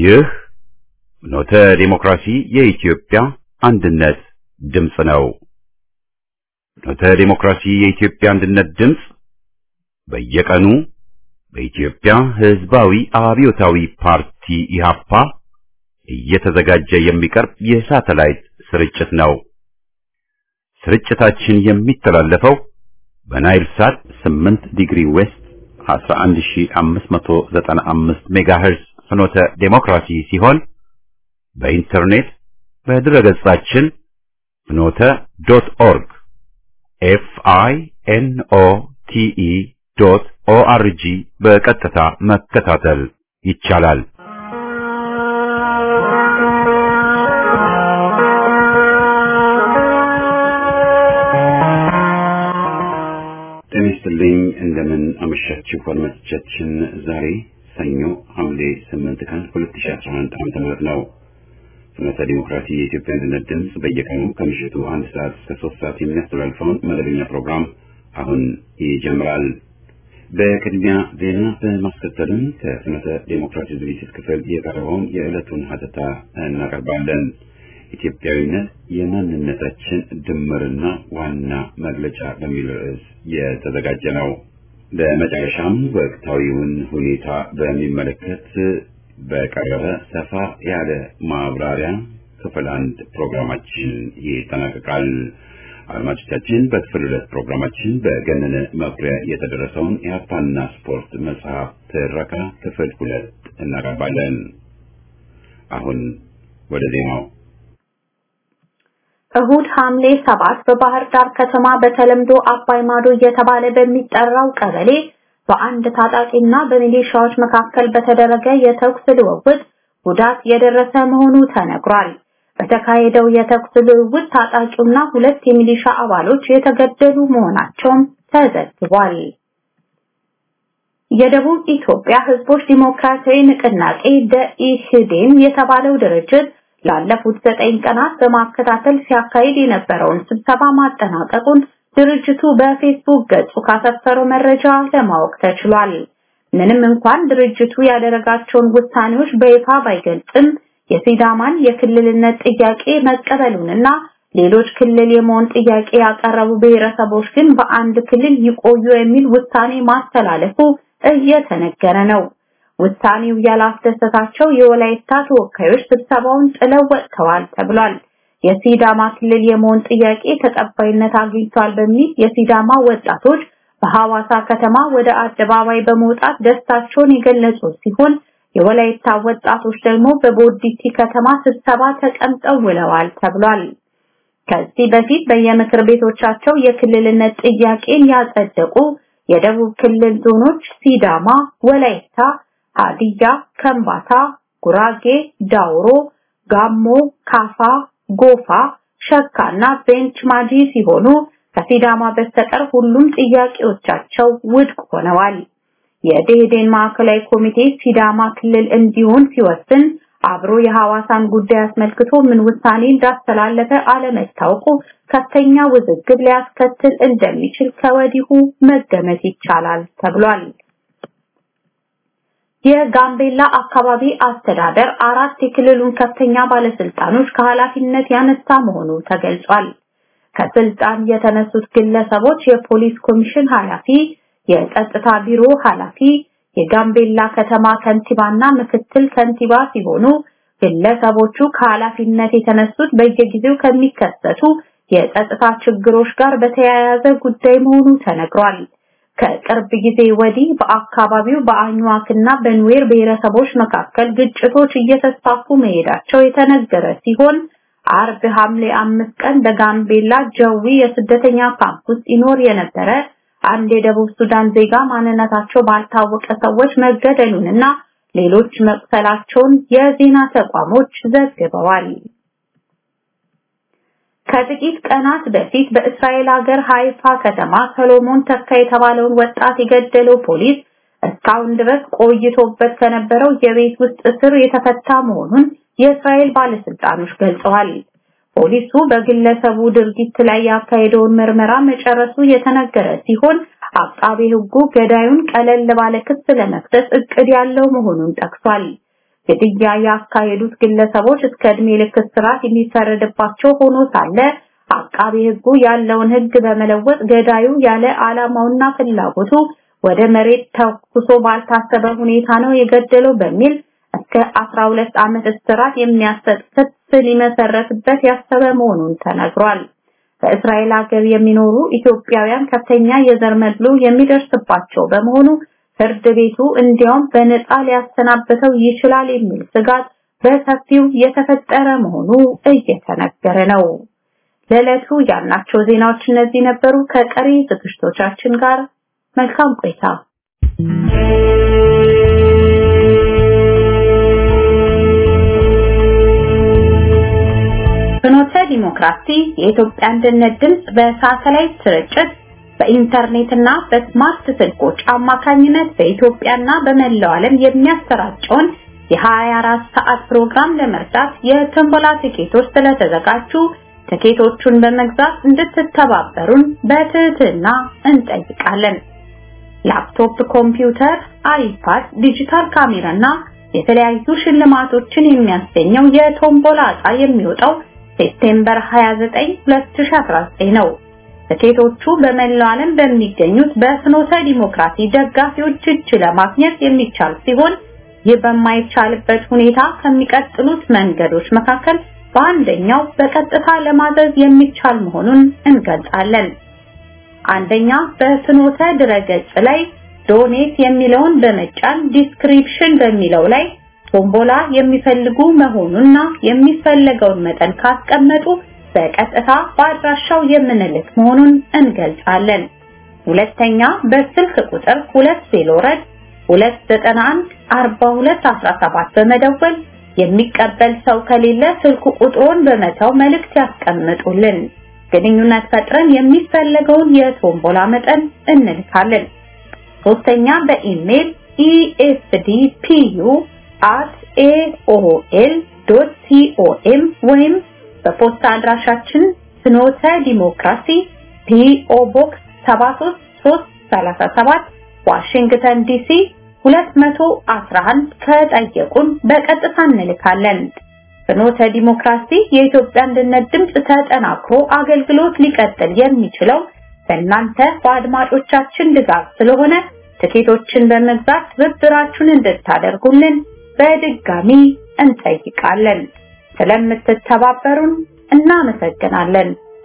ይህ ኖተ ዲሞክራሲ የኢትዮጵያ አንድነት ድምፅ ነው። ኖተ ዲሞክራሲ የኢትዮጵያ አንድነት ድምፅ በየቀኑ በኢትዮጵያ ሕዝባዊ አብዮታዊ ፓርቲ ኢህአፓ እየተዘጋጀ የሚቀርብ የሳተላይት ስርጭት ነው። ስርጭታችን የሚተላለፈው በናይል ሳት 8 ዲግሪ ዌስት 11595 ሜጋሄርዝ ፍኖተ ዴሞክራሲ ሲሆን በኢንተርኔት በድረገጻችን ፍኖተ ዶት ኦርግ ኤፍ አይ ኤን ኦ ቲ ኢ ዶት ኦ አር ጂ በቀጥታ መከታተል ይቻላል። ጤና ይስጥልኝ። እንደምን አመሻችሁ አድማጮቻችን። ዛሬ ሰኞ ሐምሌ 8 ቀን 2011 ዓ.ም ነው። ፍኖተ ዲሞክራሲ የኢትዮጵያ አንድነት ድምፅ በየቀኑ ከምሽቱ አንድ ሰዓት እስከ ሶስት ሰዓት የሚያስተላልፈውን መደበኛ ፕሮግራም አሁን ይጀምራል። በቅድሚያ ዜና በማስከተልም ከፍኖተ ዲሞክራሲ ዝግጅት ክፍል የቀረበውን የዕለቱን ሀተታ እናቀርባለን። ኢትዮጵያዊነት የማንነታችን ድምርና ዋና መግለጫ በሚል ርዕስ የተዘጋጀ ነው። በመጨረሻም ወቅታዊውን ሁኔታ በሚመለከት በቀረበ ሰፋ ያለ ማብራሪያ ክፍል አንድ ፕሮግራማችን ይጠናቀቃል። አድማጮቻችን በክፍል ሁለት ፕሮግራማችን በገነነ መኩሪያ የተደረሰውን ኢህአፓና ስፖርት መጽሐፍ ትረካ ክፍል ሁለት እናቀርባለን። አሁን ወደ ዜናው እሁድ ሐምሌ ሰባት በባህር ዳር ከተማ በተለምዶ አባይ ማዶ እየተባለ በሚጠራው ቀበሌ በአንድ ታጣቂና በሚሊሻዎች መካከል በተደረገ የተኩስ ልውውጥ ጉዳት የደረሰ መሆኑ ተነግሯል። በተካሄደው የተኩስ ልውውጥ ታጣቂውና ሁለት የሚሊሻ አባሎች የተገደሉ መሆናቸውም ተዘግቧል። የደቡብ ኢትዮጵያ ሕዝቦች ዲሞክራሲያዊ ንቅናቄ ደኢህዴን የተባለው ድርጅት ላለፉት ዘጠኝ ቀናት በማከታተል ሲያካሂድ የነበረውን ስብሰባ ማጠናቀቁን ድርጅቱ በፌስቡክ ገጹ ካሰፈረው መረጃ ለማወቅ ተችሏል። ምንም እንኳን ድርጅቱ ያደረጋቸውን ውሳኔዎች በይፋ ባይገልጽም የሲዳማን የክልልነት ጥያቄ መቀበሉንና ሌሎች ክልል የመሆን ጥያቄ ያቀረቡ ብሔረሰቦች ግን በአንድ ክልል ይቆዩ የሚል ውሳኔ ማስተላለፉ እየተነገረ ነው። ውሳኔው ያላስደሰታቸው የወላይታ ተወካዮች ስብሰባውን ጥለው ወጥተዋል ተብሏል። የሲዳማ ክልል የመሆን ጥያቄ ተቀባይነት አግኝቷል በሚል የሲዳማ ወጣቶች በሐዋሳ ከተማ ወደ አደባባይ በመውጣት ደስታቸውን የገለጹ ሲሆን የወላይታ ወጣቶች ደግሞ በቦዲቲ ከተማ ስብሰባ ተቀምጠው ውለዋል ተብሏል። ከዚህ በፊት በየምክር ቤቶቻቸው የክልልነት ጥያቄን ያጸደቁ የደቡብ ክልል ዞኖች ሲዳማ፣ ወላይታ፣ ሀዲያ፣ ከምባታ፣ ጉራጌ፣ ዳውሮ፣ ጋሞ፣ ካፋ፣ ጎፋ፣ ሸካና ቤንች ማጂ ሲሆኑ ከሲዳማ በስተቀር ሁሉም ጥያቄዎቻቸው ውድቅ ሆነዋል። የደኢህዴን ማዕከላዊ ኮሚቴ ሲዳማ ክልል እንዲሆን ሲወስን አብሮ የሐዋሳን ጉዳይ አስመልክቶ ምን ውሳኔ እንዳስተላለፈ አለመታወቁ ከፍተኛ ውዝግብ ሊያስከትል እንደሚችል ከወዲሁ መገመት ይቻላል ተብሏል። የጋምቤላ አካባቢ አስተዳደር አራት የክልሉን ከፍተኛ ባለስልጣኖች ከኃላፊነት ያነሳ መሆኑ ተገልጿል። ከስልጣን የተነሱት ግለሰቦች የፖሊስ ኮሚሽን ኃላፊ፣ የጸጥታ ቢሮ ኃላፊ፣ የጋምቤላ ከተማ ከንቲባና ምክትል ከንቲባ ሲሆኑ ግለሰቦቹ ከኃላፊነት የተነሱት በየጊዜው ከሚከሰቱ የጸጥታ ችግሮች ጋር በተያያዘ ጉዳይ መሆኑ ተነግሯል። ከቅርብ ጊዜ ወዲህ በአካባቢው በአኝዋክና በኑዌር ብሔረሰቦች መካከል ግጭቶች እየተስፋፉ መሄዳቸው የተነገረ ሲሆን አርብ ሐምሌ አምስት ቀን በጋምቤላ ጀዊ የስደተኛ ካምፕ ውስጥ ይኖር የነበረ አንድ የደቡብ ሱዳን ዜጋ ማንነታቸው ባልታወቀ ሰዎች መገደሉንና ሌሎች መቁሰላቸውን የዜና ተቋሞች ዘግበዋል። ከጥቂት ቀናት በፊት በእስራኤል ሀገር ሃይፋ ከተማ ሰሎሞን ተካ የተባለውን ወጣት የገደለው ፖሊስ እስካሁን ድረስ ቆይቶበት ከነበረው የቤት ውስጥ እስር የተፈታ መሆኑን የእስራኤል ባለስልጣኖች ገልጸዋል። ፖሊሱ በግለሰቡ ድርጊት ላይ ያካሄደውን ምርመራ መጨረሱ የተነገረ ሲሆን አቃቤ ሕጉ ገዳዩን ቀለል ባለ ክስ ለመክሰስ እቅድ ያለው መሆኑን ጠቅሷል። ግድያ ያካሄዱት ግለሰቦች እስከ ዕድሜ ልክ እስራት የሚፈረድባቸው ሆኖ ሳለ አቃቢ ሕጉ ያለውን ሕግ በመለወጥ ገዳዩ ያለ ዓላማውና ፍላጎቱ ወደ መሬት ተኩሶ ባልታሰበ ሁኔታ ነው የገደለው በሚል እስከ 12 ዓመት እስራት የሚያሰጥ ክስ ሊመሰረትበት ያሰበ መሆኑን ተነግሯል። በእስራኤል ሀገር የሚኖሩ ኢትዮጵያውያን ከፍተኛ የዘር መድሎ የሚደርስባቸው በመሆኑ ፍርድ ቤቱ እንዲያውም በነፃ ሊያሰናብተው ይችላል የሚል ስጋት በሰፊው የተፈጠረ መሆኑ እየተነገረ ነው። ለዕለቱ ያልናቸው ዜናዎች እነዚህ ነበሩ። ከቀሪ ዝግጅቶቻችን ጋር መልካም ቆይታ። ፍኖተ ዲሞክራሲ የኢትዮጵያ አንድነት ድምፅ በሳተላይት ስርጭት በኢንተርኔትና በስማርት ስልኮች አማካኝነት በኢትዮጵያና በመላው ዓለም የሚያሰራጨውን የ24 ሰዓት ፕሮግራም ለመርዳት የትንበላ ቲኬቶች ስለተዘጋጁ ትኬቶቹን በመግዛት እንድትተባበሩን በትህትና እንጠይቃለን። ላፕቶፕ፣ ኮምፒውተር፣ አይፓድ፣ ዲጂታል ካሜራና የተለያዩ ሽልማቶችን የሚያስገኘው የቶምቦላ ዕጣ የሚወጣው ሴፕቴምበር 29 2019 ነው። ትኬቶቹ በመላው ዓለም በሚገኙት በፍኖተ ዲሞክራሲ ደጋፊዎች እጅ ለማግኘት የሚቻል ሲሆን ይህ በማይቻልበት ሁኔታ ከሚቀጥሉት መንገዶች መካከል በአንደኛው በቀጥታ ለማዘዝ የሚቻል መሆኑን እንገልጻለን። አንደኛ በፍኖተ ድረገጽ ላይ ዶኔት የሚለውን በመጫን ዲስክሪፕሽን በሚለው ላይ ቶምቦላ የሚፈልጉ መሆኑንና የሚፈለገውን መጠን ካስቀመጡ በቀጥታ በአድራሻው የምንልክ መሆኑን እንገልጻለን። ሁለተኛ በስልክ ቁጥር 2 291 4217 በመደወል የሚቀበል ሰው ከሌለ ስልክ ቁጥሩን በመተው መልእክት ያስቀምጡልን። ግንኙነት ፈጥረን የሚፈለገውን የቶምቦላ መጠን እንልካለን። ሶስተኛ በኢሜል esdpu@aol.com ወይም በፖስታ አድራሻችን ፍኖተ ዲሞክራሲ ፒኦ ቦክስ 73337 ዋሽንግተን ዲሲ 211 ከጠየቁን በቀጥታ እንልካለን። ፍኖተ ዲሞክራሲ የኢትዮጵያ አንድነት ድምፅ ተጠናክሮ አገልግሎት ሊቀጥል የሚችለው በእናንተ በአድማጮቻችን ድጋፍ ስለሆነ ትኬቶችን በመግዛት ትብብራችሁን እንድታደርጉልን በድጋሚ እንጠይቃለን። ስለምትተባበሩን እናመሰግናለን።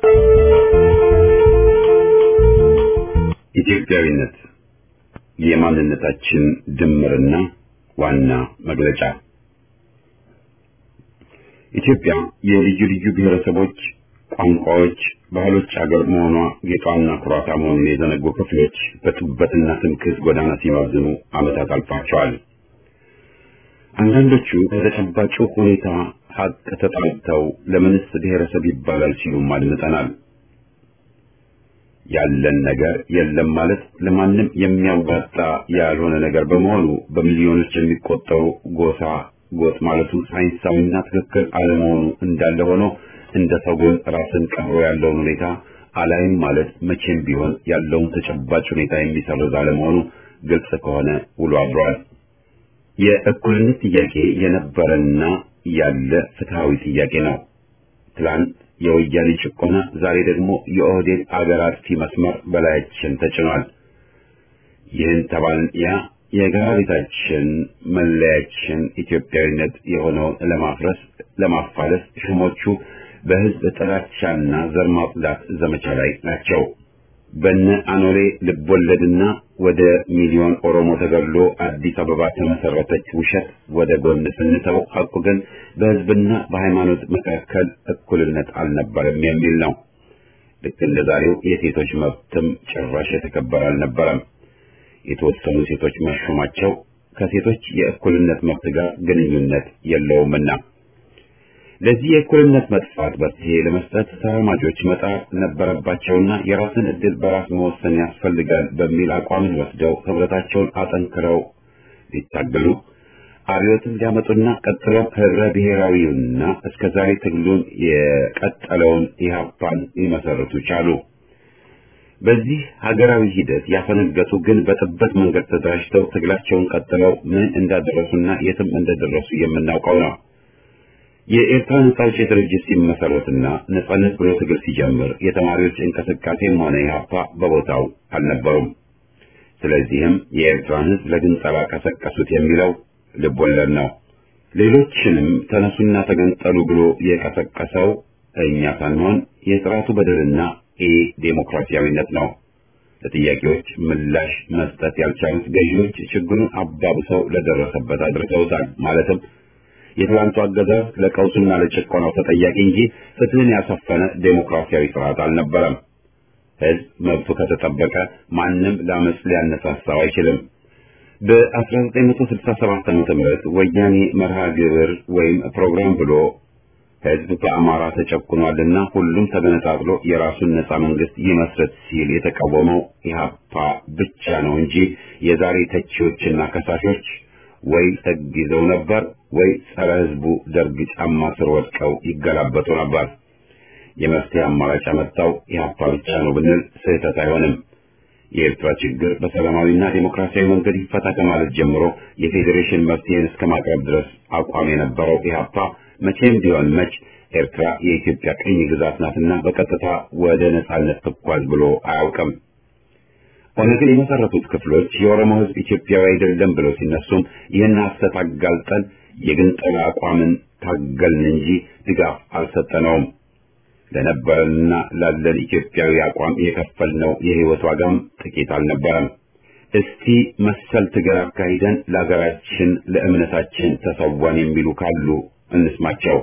ኢትዮጵያዊነት የማንነታችን ድምርና ዋና መግለጫ። ኢትዮጵያ የልዩ ልዩ ብሔረሰቦች፣ ቋንቋዎች፣ ባህሎች አገር መሆኗ ጌጧና ኩራቷ መሆኑን የዘነጉ ክፍሎች በጥበትና ትምክህት ጎዳና ሲባዝኑ ዓመታት አልፏቸዋል። አንዳንዶቹ ከተጨባጩ ሁኔታ ሀቅ ተጣልተው ለምንስ ብሔረሰብ ይባላል ሲሉም አድምጠናል። ያለን ነገር የለም ማለት ለማንም የሚያዋጣ ያልሆነ ነገር በመሆኑ በሚሊዮኖች የሚቆጠሩ ጎሳ ጎጥ ማለቱ ሳይንሳዊና ትክክል አለመሆኑ እንዳለ ሆኖ እንደ ሰጎን ራስን ቀብሮ ያለውን ሁኔታ አላይም ማለት መቼም ቢሆን ያለውን ተጨባጭ ሁኔታ የሚሰርዝ አለመሆኑ ግልጽ ከሆነ ውሎ አድሯል። የእኩልነት ጥያቄ የነበረና ያለ ፍትሃዊ ጥያቄ ነው። ትላንት የወያኔ ጭቆና፣ ዛሬ ደግሞ የኦህዴድ አገር አጥፊ መስመር በላያችን ተጭኗል። ይህን ተባልን ያ የጋራ ቤታችን መለያችን ኢትዮጵያዊነት የሆነውን ለማፍረስ ለማፋለስ ሹሞቹ በህዝብ ጥላቻና ዘር ማጽዳት ዘመቻ ላይ ናቸው። በነ አኖሌ ልቦለድና ወደ ሚሊዮን ኦሮሞ ተገድሎ አዲስ አበባ ተመሰረተች ውሸት ወደ ጎን ስንተው ሐቁ ግን በህዝብና በሃይማኖት መካከል እኩልነት አልነበረም የሚል ነው። ልክ እንደ ዛሬው የሴቶች መብትም ጭራሽ የተከበረ አልነበረም። የተወሰኑ ሴቶች መሾማቸው ከሴቶች የእኩልነት መብት ጋር ግንኙነት የለውምና ለዚህ የእኩልነት መጥፋት መፍትሄ ለመስጠት ተራማጆች መጣር ነበረባቸውና የራስን እድል በራስ መወሰን ያስፈልጋል በሚል አቋምን ወስደው ህብረታቸውን አጠንክረው ሊታገሉ አብዮትን ሊያመጡና ቀጥለው ህብረ ብሔራዊውና እስከ ዛሬ ትግሉን የቀጠለውን ኢህአፓን ሊመሰርቱ ቻሉ። በዚህ ሀገራዊ ሂደት ያፈነገጡ ግን በጥበት መንገድ ተደራጅተው ትግላቸውን ቀጥለው ምን እንዳደረሱና የትም እንደደረሱ የምናውቀው ነው። የኤርትራ ነጻ አውጪ ድርጅት ሲመሰረትና ነጻነት ብሎ ትግል ሲጀምር የተማሪዎች እንቅስቃሴም ሆነ ኢህአፓ በቦታው አልነበሩም። ስለዚህም የኤርትራን ሕዝብ ለግንጠላ ቀሰቀሱት የሚለው ልቦለድ ነው። ሌሎችንም ተነሱና ተገንጠሉ ብሎ የቀሰቀሰው እኛ ሳንሆን የስርዓቱ በደልና ኢ ዴሞክራሲያዊነት ነው። ለጥያቄዎች ምላሽ መስጠት ያልቻሉት ገዢዎች ችግሩን አባብሰው ለደረሰበት አድርሰውታል። ማለትም የትላንቱ አገዛዝ ለቀውሱና ለጭቆናው ተጠያቂ እንጂ ፍትህን ያሰፈነ ዴሞክራሲያዊ ስርዓት አልነበረም። ህዝብ መብቱ ከተጠበቀ ማንም ለአመፅ ሊያነሳሳው አይችልም። በ1967 ዓ.ም ወያኔ መርሃ ግብር ወይም ፕሮግራም ብሎ ህዝብ በአማራ ተጨቁኗልና ሁሉም ተገነጣጥሎ የራሱን ነጻ መንግስት ይመስረት ሲል የተቃወመው ኢህአፓ ብቻ ነው እንጂ የዛሬ ተቺዎችና ከሳሾች ወይ ህግ ይዘው ነበር ወይ ጸረ ህዝቡ ደርግ ጫማ ስር ወድቀው ይገላበጡ ነበር። የመፍትሄ አማራጭ ያመጣው ኢህአፓ ብቻ ነው ብንል ስህተት አይሆንም። የኤርትራ ችግር በሰላማዊና ዴሞክራሲያዊ መንገድ ይፈታ ከማለት ጀምሮ የፌዴሬሽን መፍትሄን እስከ ማቅረብ ድረስ አቋም የነበረው ኢህአፓ መቼም ቢሆን መች ኤርትራ የኢትዮጵያ ቅኝ ግዛት ናትና በቀጥታ ወደ ነጻነት ትጓዝ ብሎ አያውቅም። ኦነግን የመሰረቱት ክፍሎች የኦሮሞ ህዝብ ኢትዮጵያዊ አይደለም ብለው ሲነሱም ይህን ሐሰት አጋልጠን የግንጠላ አቋምን ታገልን እንጂ ድጋፍ አልሰጠነውም። ለነበረንና ላለን ኢትዮጵያዊ አቋም የከፈልነው የህይወት ዋጋም ጥቂት አልነበረም። እስቲ መሰል ትግል አካሂደን ለሀገራችን ለእምነታችን ተሰዋን የሚሉ ካሉ እንስማቸው።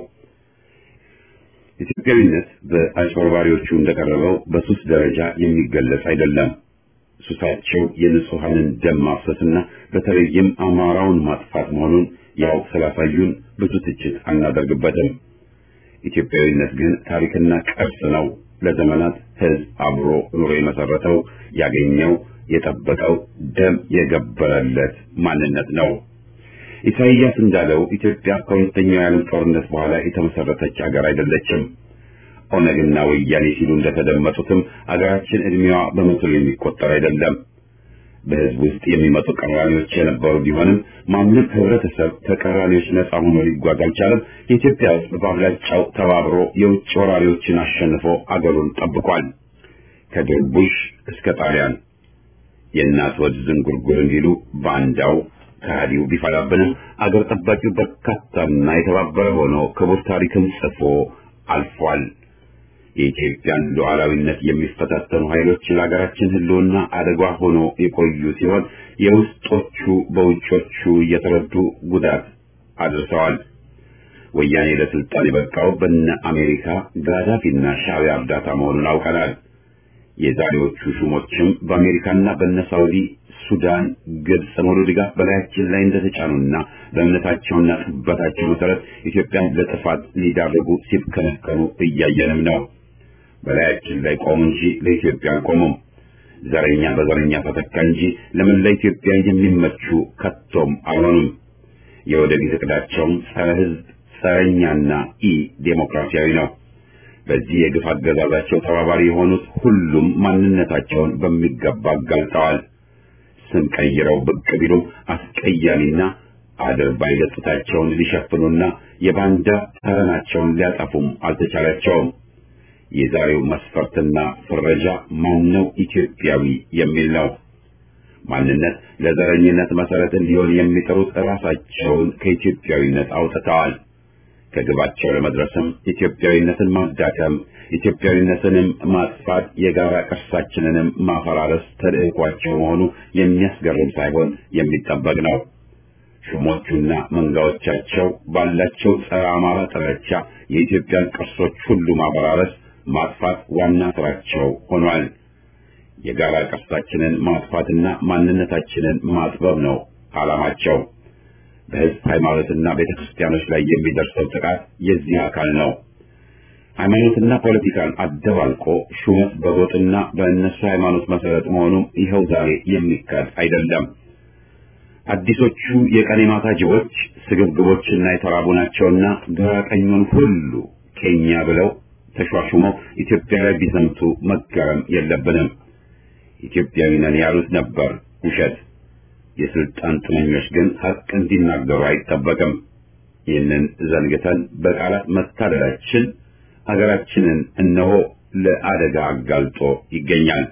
ኢትዮጵያዊነት በአጭበርባሪዎቹ እንደቀረበው በሱስ ደረጃ የሚገለጽ አይደለም። ሱሳቸው የንጹሐንን ደም ማፍሰስና በተለይም አማራውን ማጥፋት መሆኑን ያው ስላሳዩን ብዙ ትችት አናደርግበትም። ኢትዮጵያዊነት ግን ታሪክና ቅርስ ነው። ለዘመናት ህዝብ አብሮ ኑሮ የመሰረተው ያገኘው የጠበቀው ደም የገበረለት ማንነት ነው። ኢሳይያስ እንዳለው ኢትዮጵያ ከሁለተኛው የዓለም ጦርነት በኋላ የተመሰረተች ሀገር አይደለችም። ኦነግና ወያኔ ሲሉ እንደተደመጡትም አገራችን እድሜዋ በመቶ የሚቆጠር አይደለም። በህዝብ ውስጥ የሚመጡ ቀራኒዎች የነበሩ ቢሆንም ማንም ህብረተሰብ ተቀራኒዎች ነጻ ሆኖ ሊጓዝ አልቻለም። የኢትዮጵያ ህዝብ በአብላጫው ተባብሮ የውጭ ወራሪዎችን አሸንፎ አገሩን ጠብቋል። ከድርቡሽ እስከ ጣሊያን የእናት ወድ ዝንጉርጉር እንዲሉ ባንዳው ከሃዲው ቢፈላብንም አገር ጠባቂው በርካታና የተባበረ ሆኖ ክቡር ታሪክን ጽፎ አልፏል። የኢትዮጵያን ሉዓላዊነት የሚፈታተኑ ኃይሎች ለሀገራችን ህልውና አደጋ ሆኖ የቆዩ ሲሆን የውስጦቹ በውጮቹ እየተረዱ ጉዳት አድርሰዋል። ወያኔ ለስልጣን የበቃው በነ አሜሪካ ጋዳፊና ሻዕቢያ እርዳታ መሆኑን አውቀናል። የዛሬዎቹ ሹሞችም በአሜሪካና በነ ሳውዲ፣ ሱዳን፣ ግብጽ ሙሉ ድጋፍ በላያችን ላይ እንደተጫኑና በእምነታቸውና ጥበታቸው መሰረት ኢትዮጵያን ለጥፋት ሊዳርጉ ሲብከነከኑ እያየንም ነው። በላያችን ላይ ቆሙ እንጂ ለኢትዮጵያ አልቆሙም። ዘረኛ በዘረኛ ተተካ እንጂ ለመላ ኢትዮጵያ የሚመቹ ከቶም አልሆኑም። የወደፊት እቅዳቸውም ጸረ ህዝብ፣ ጸረኛና ኢ ዴሞክራሲያዊ ነው። በዚህ የግፍ አገዛዛቸው ተባባሪ የሆኑት ሁሉም ማንነታቸውን በሚገባ አጋልጠዋል። ስም ቀይረው ብቅ ቢሉም አስቀያሚና አድርባይ ገጽታቸውን ሊሸፍኑና የባንዳ ተረናቸውን ሊያጠፉም አልተቻላቸውም። የዛሬው መስፈርትና ፍረጃ ማነው ኢትዮጵያዊ የሚል ነው። ማንነት ለዘረኝነት መሰረት እንዲሆን የሚጠሩት ራሳቸውን ከኢትዮጵያዊነት አውጥተዋል። ከግባቸው ለመድረስም ኢትዮጵያዊነትን ማዳከም፣ ኢትዮጵያዊነትንም ማጥፋት፣ የጋራ ቅርሳችንንም ማፈራረስ ተልዕኳቸው መሆኑ የሚያስገርም ሳይሆን የሚጠበቅ ነው። ሹሞቹና መንጋዎቻቸው ባላቸው ጸረ አማራ ጥላቻ የኢትዮጵያን ቅርሶች ሁሉ ማፈራረስ፣ ማጥፋት ዋና ስራቸው ሆኗል። የጋራ ቅርሳችንን ማጥፋትና ማንነታችንን ማጥበብ ነው ዓላማቸው። በህዝብ ሃይማኖትና ቤተክርስቲያኖች ላይ የሚደርሰው ጥቃት የዚህ አካል ነው። ሃይማኖትና ፖለቲካን አደባልቆ ሹመት በጎጥና በእነሱ ሃይማኖት መሰረት መሆኑም ይኸው ዛሬ የሚካድ አይደለም። አዲሶቹ የቀን ማታ ጅቦች ስግብግቦችና የተራቡ ናቸውና ግራ ቀኙን ሁሉ ኬኛ ብለው ተሿሹመው ኢትዮጵያ ላይ ቢዘምቱ መገረም የለብንም። ኢትዮጵያዊ ነን ያሉት ነበር ውሸት። የስልጣን ጥመኞች ግን ሀቅ እንዲናገሩ አይጠበቅም። ይህንን ዘንግተን በቃላት መታለላችን ሀገራችንን እነሆ ለአደጋ አጋልጦ ይገኛል።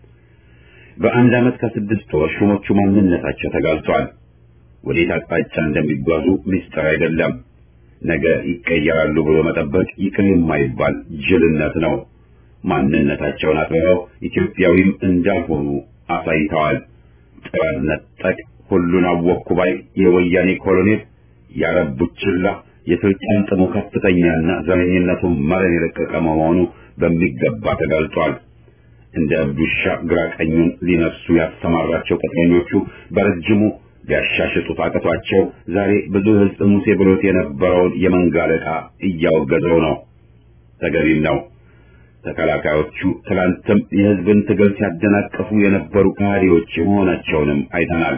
በአንድ ዓመት ከስድስት ወር ሹሞቹ ማንነታቸው ተጋልጧል። ወዴት አቅጣጫ እንደሚጓዙ ምስጢር አይደለም። ነገ ይቀየራሉ ብሎ መጠበቅ ይቅር የማይባል ጅልነት ነው። ማንነታቸውን አጥብበው ኢትዮጵያዊም እንዳልሆኑ አሳይተዋል። ጥራት ነጠቅ ሁሉን አወቅኩ ባይ የወያኔ ኮሎኔል ያረቡችላ የስልጣን ጥሙ ከፍተኛና ዘረኝነቱን መረን የለቀቀ መሆኑ በሚገባ ተጋልጧል። እንደ እብዱሻ ግራ ቀኙን ሊነሱ ያሰማራቸው ቅጥረኞቹ በረጅሙ ሊያሻሽጡት አቅቷቸው ዛሬ ብዙ ሕዝብ ሙሴ ብሎት የነበረውን የመንጋ አለቃ እያወገዘው ነው። ተገቢም ነው። ተከላካዮቹ ትላንትም የሕዝብን ትግል ሲያደናቀፉ የነበሩ ከሃዲዎች መሆናቸውንም አይተናል።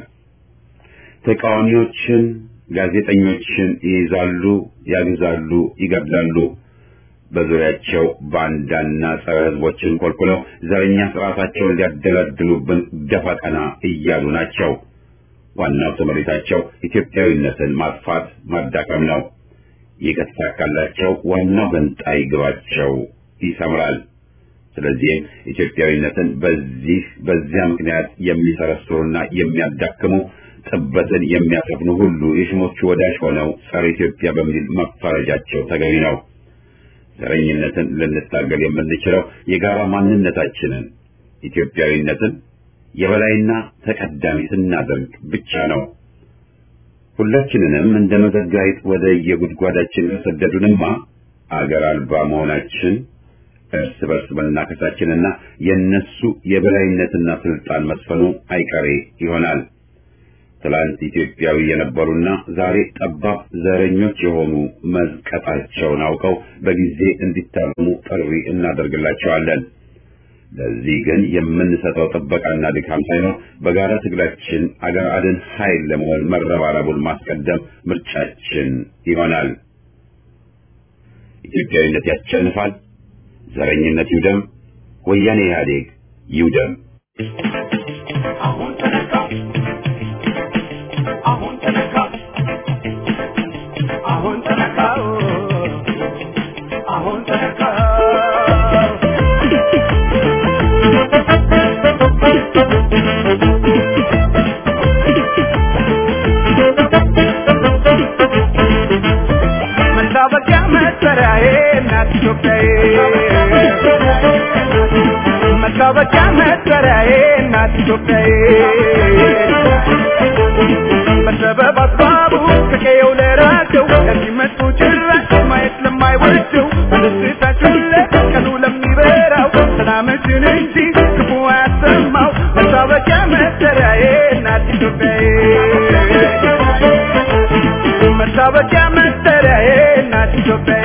ተቃዋሚዎችን፣ ጋዜጠኞችን ይይዛሉ፣ ያግዛሉ፣ ይገድላሉ። በዙሪያቸው ባንዳና ጸረ ሕዝቦችን ኮልኩለው ዘረኛ ስርዓታቸውን ሊያደላድሉብን ደፋ ቀና እያሉ ናቸው። ዋናው ትምህርታቸው ኢትዮጵያዊነትን ማጥፋት ማዳከም ነው። ይህ ከተሳካላቸው ዋናው ገንጣይ ግባቸው ይሰምራል። ስለዚህም ኢትዮጵያዊነትን በዚህ በዚያ ምክንያት የሚሰረስሩና የሚያዳክሙ ጥበትን የሚያሰፍኑ ሁሉ የሽሞቹ ወዳጅ ሆነው ጸረ ኢትዮጵያ በሚል መፈረጃቸው ተገቢ ነው። ዘረኝነትን ልንታገል የምንችለው የጋራ ማንነታችንን ኢትዮጵያዊነትን የበላይና ተቀዳሚ ስናደርግ ብቻ ነው። ሁላችንንም እንደ መዘጋይት ወደ የጉድጓዳችን ከሰደዱንማ አገር አልባ መሆናችን እርስ በርስ መናከሳችንና የነሱ የበላይነትና ስልጣን መስፈኑ አይቀሬ ይሆናል። ትላንት ኢትዮጵያዊ የነበሩና ዛሬ ጠባብ ዘረኞች የሆኑ መዝቀጣቸውን አውቀው በጊዜ እንዲታረሙ ጥሪ እናደርግላቸዋለን። ለዚህ ግን የምንሰጠው ጥበቃና ድካም ሳይኖር በጋራ ትግላችን አገር አድን ኃይል ለመሆን መረባረቡን ማስቀደም ምርጫችን ይሆናል። ኢትዮጵያዊነት ያሸንፋል። ዘረኝነት ይውደም። ወያኔ ኢህአዴግ ይውደም። አሁን ተነካ አሁን ተነካ አሁን ተነካ አሁን ተነካ መታወቂያ መጠሪያዬ እናት ኢትዮጵያዬ መታወቂያ መጠሪያዬ እናት ኢትዮጵያዬ በሰበብ አስባቡ ከቀየው ለራቀው ከዚህ መጡ ጭራሽ ማየት ለማይወደው በደስታችን ላይ ቀኑ ለሚበራው ሰላምሽን እንጂ ክፉ አያሰማው መታወቂያ መጠሪያዬ እናት ኢትዮጵያዬ መታወቂያ መጠሪያዬ እናት ኢትዮጵያዬ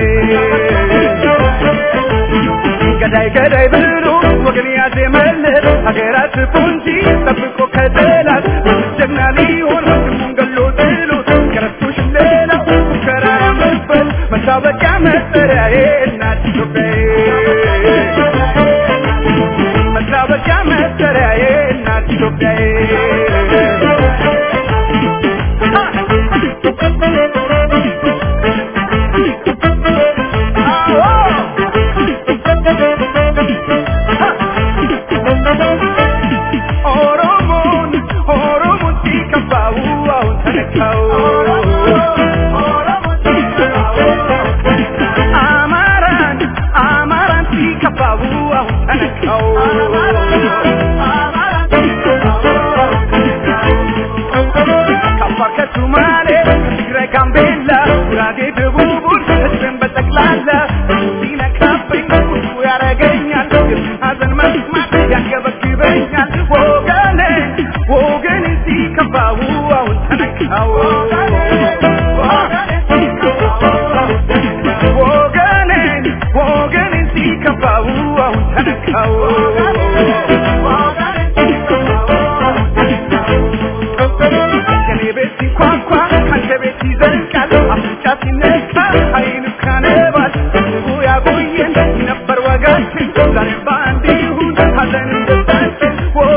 ገዳይ ገዳይ ብሎ ወገን ያዜመለት ሀገራት ፉንጂ ጠብቆ ከጠላት ጀግና ሊሆን ወንድሙን ገሎ ጥሎት ከረቶሽ ሌላው ሙከራ ያመበት መታወቂያ መጠሪያዬ እናት ኢትዮጵያዬ መታወቂያ መጠሪያዬ እናት ኢትዮጵያዬ ኦሮሞን ኦሮሞን ሲከፋው አሁን ተነካው አማራን አማራን ሲከፋው አሁን ተነካው ከአፋር ከሱማሌ ከትግራይ ጋምቤላ ጉራጌ ደቡቡን ህዝብን በጠቅላላ ሲነካብኝ ቁጡ ያረገኛል ሀዘን መስማት ያንገበግበኛል ወገኔ ወገኔ ሲከፋው አሁን ተነካው ወገኔ ወገኔ ሲከፋው አሁን ተነካው ከኔ ቤት ሲኳኳ ካንተ ቤት ይዘልቃል አፍንጫ ሲነካ አይኑ ካነባል ህዝቡ ያቆየን ነበር ወጋችን ዛሬ በአንድ ይሁን ሀዘን ደስታችን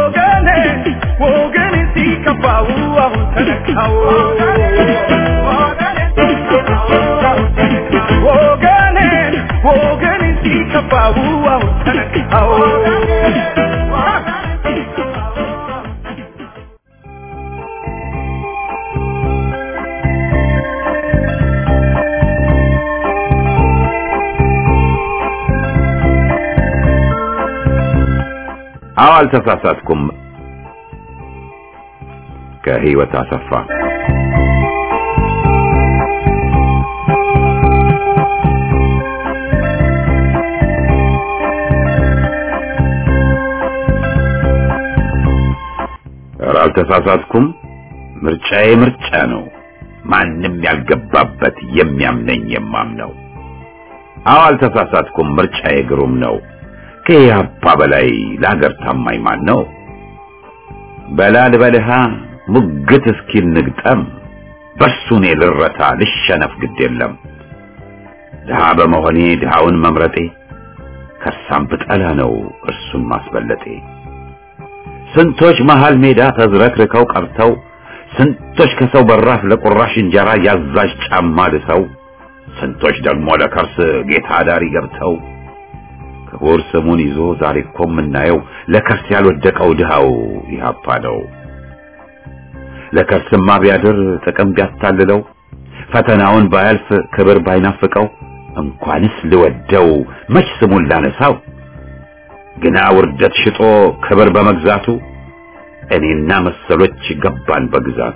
ወገኔን ወገኔን ሲከፋው አዎ ተነካው አዎ አልተሳሳትኩም። ከህይወት አሰፋ ኧረ አልተሳሳትኩም። ምርጫዬ ምርጫ ነው። ማንም ያልገባበት የሚያምነኝ የማምነው። አዎ አልተሳሳትኩም። ምርጫዬ ግሩም ነው። ከኢህአፓ በላይ ለሀገር ታማኝ ማን ነው? በላል በልሃ ሙግት እስኪል ንግጠም በሱ እኔ ልረታ ልሸነፍ ግድ የለም። ድሃ በመሆኔ ድሃውን መምረጤ ከሳም ብጠላ ነው እርሱን ማስበለጤ። ስንቶች መሃል ሜዳ ተዝረክርከው ቀርተው ስንቶች ከሰው በራፍ ለቁራሽ እንጀራ ያዛዥ ጫማ ልሰው ስንቶች ደግሞ ለከርስ ጌታ ዳሪ ገብተው ክቡር ስሙን ይዞ ዛሬ እኮ የምናየው ለከርስ ያልወደቀው ድሃው ኢህአፓ ነው። ለከርስማ ቢያድር ጥቅም ቢያታልለው ፈተናውን ባያልፍ ክብር ባይናፍቀው እንኳንስ ልወደው መች ስሙን ላነሳው ግና ውርደት ሽጦ ክብር በመግዛቱ እኔና መሰሎች ገባን በግዛቱ።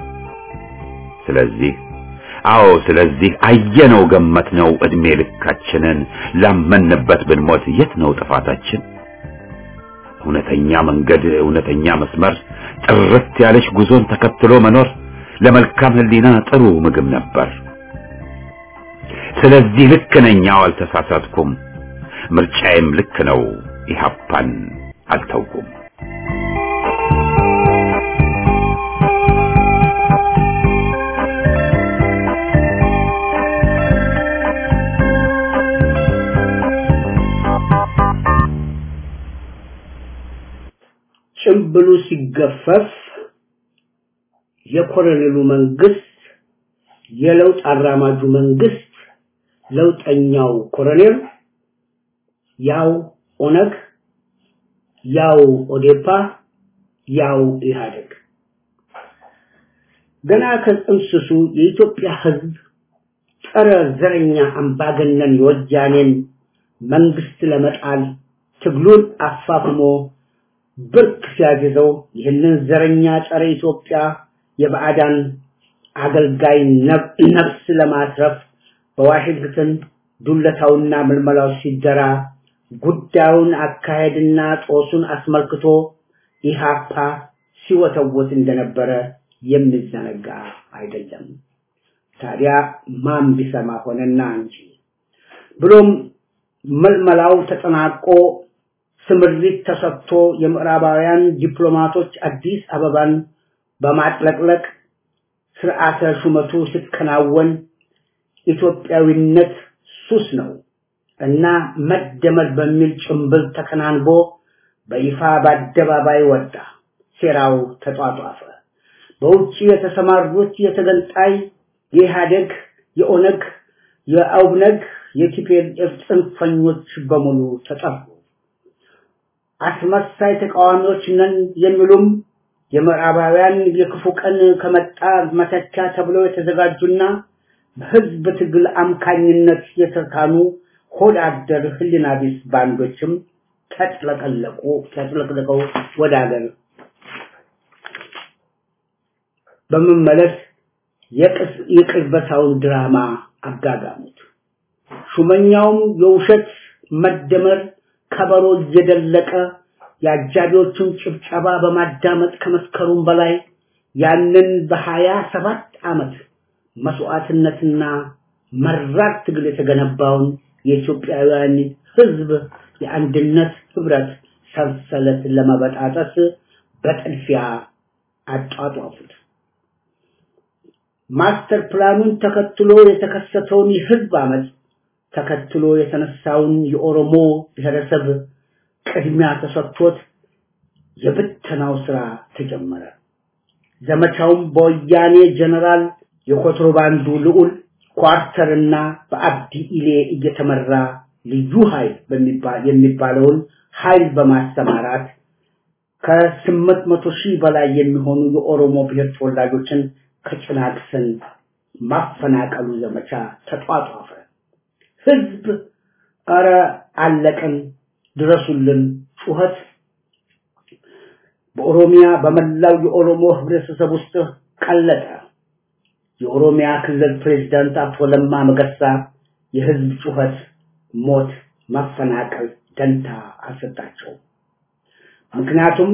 ስለዚህ አዎ ስለዚህ አየነው ገመትነው እድሜ ልካችንን ላመንበት ብንሞት የት ነው ጥፋታችን? እውነተኛ መንገድ እውነተኛ መስመር ጥርት ያለች ጉዞን ተከትሎ መኖር ለመልካም ሕሊና ጥሩ ምግብ ነበር። ስለዚህ ልክ ነኝ፣ አዎ አልተሳሳትኩም። ምርጫዬም ልክ ነው፣ ኢህአፓን አልተውኩም። ጭምብሉ ሲገፈፍ የኮሎኔሉ መንግስት የለውጥ አራማጁ መንግስት ለውጠኛው ኮሎኔል ያው ኦነግ ያው ኦዴፓ ያው ኢህአዴግ ገና ከጥንስሱ የኢትዮጵያ ህዝብ ጸረ ዘረኛ አምባገነን የወያኔን መንግስት ለመጣል ትግሉን አፋፍሞ ብርክ ሲያግዘው ይህንን ዘረኛ ጸረ ኢትዮጵያ የባዕዳን አገልጋይ ነፍስ ለማስረፍ በዋሽንግተን ዱለታውና ምልመላው ሲደራ ጉዳዩን አካሄድና ጦሱን አስመልክቶ ኢሃፓ ሲወተወት እንደነበረ የሚዘነጋ አይደለም። ታዲያ ማን ቢሰማ ሆነና እንጂ ብሎም መልመላው ተጠናቆ ስምሪት ተሰጥቶ የምዕራባውያን ዲፕሎማቶች አዲስ አበባን በማጥለቅለቅ ስርዓተ ሹመቱ ሲከናወን ኢትዮጵያዊነት ሱስ ነው እና መደመር በሚል ጭምብል ተከናንቦ በይፋ በአደባባይ ወጣ። ሴራው ተጧጧፈ። በውጭ የተሰማሩት የተገንጣይ የኢህአዴግ፣ የኦነግ፣ የአውነግ፣ የቲፒኤልኤፍ ጽንፈኞች በሙሉ ተጠሩ። አስመሳይ ተቃዋሚዎች ነን የሚሉም የምዕራባውያን የክፉ ቀን ከመጣ መተኪያ ተብለው የተዘጋጁና በህዝብ ትግል አምካኝነት የተካኑ ሆድ አደር ህሊና ቢስ ባንዶችም ተጥለቀለቁ ተጥለቅልቀው ወደ ሀገር በመመለስ የቅልበሳውን ድራማ አጋጋሙት። ሹመኛውም የውሸት መደመር ከበሮ እየደለቀ የአጃቢዎቹን ጭብጨባ በማዳመጥ ከመስከሩም በላይ ያንን በሀያ ሰባት ዓመት መስዋዕትነትና መራር ትግል የተገነባውን የኢትዮጵያውያን ህዝብ የአንድነት ህብረት ሰንሰለት ለመበጣጠስ በጥድፊያ አጧጧፉት። ማስተር ፕላኑን ተከትሎ የተከሰተውን የህዝብ አመፅ ተከትሎ የተነሳውን የኦሮሞ ብሔረሰብ ቅድሚያ ተሰጥቶት የብተናው ስራ ተጀመረ። ዘመቻውም በወያኔ ጀነራል የኮንትሮባንዱ ልዑል ኳርተርና በአብዲ ኢሌ እየተመራ ልዩ ኃይል የሚባለውን ኃይል በማሰማራት ከስምንት መቶ ሺህ በላይ የሚሆኑ የኦሮሞ ብሔር ተወላጆችን ከጭናክሰን ማፈናቀሉ ዘመቻ ተጧጧፈ። ህዝብ እረ አለቅን ድረሱልን ጩኸት በኦሮሚያ በመላው የኦሮሞ ህብረተሰብ ውስጥ ቀለጠ። የኦሮሚያ ክልል ፕሬዝዳንት አቶ ለማ መገርሳ የህዝብ ጩኸት፣ ሞት፣ መፈናቀል ደንታ አልሰጣቸውም። ምክንያቱም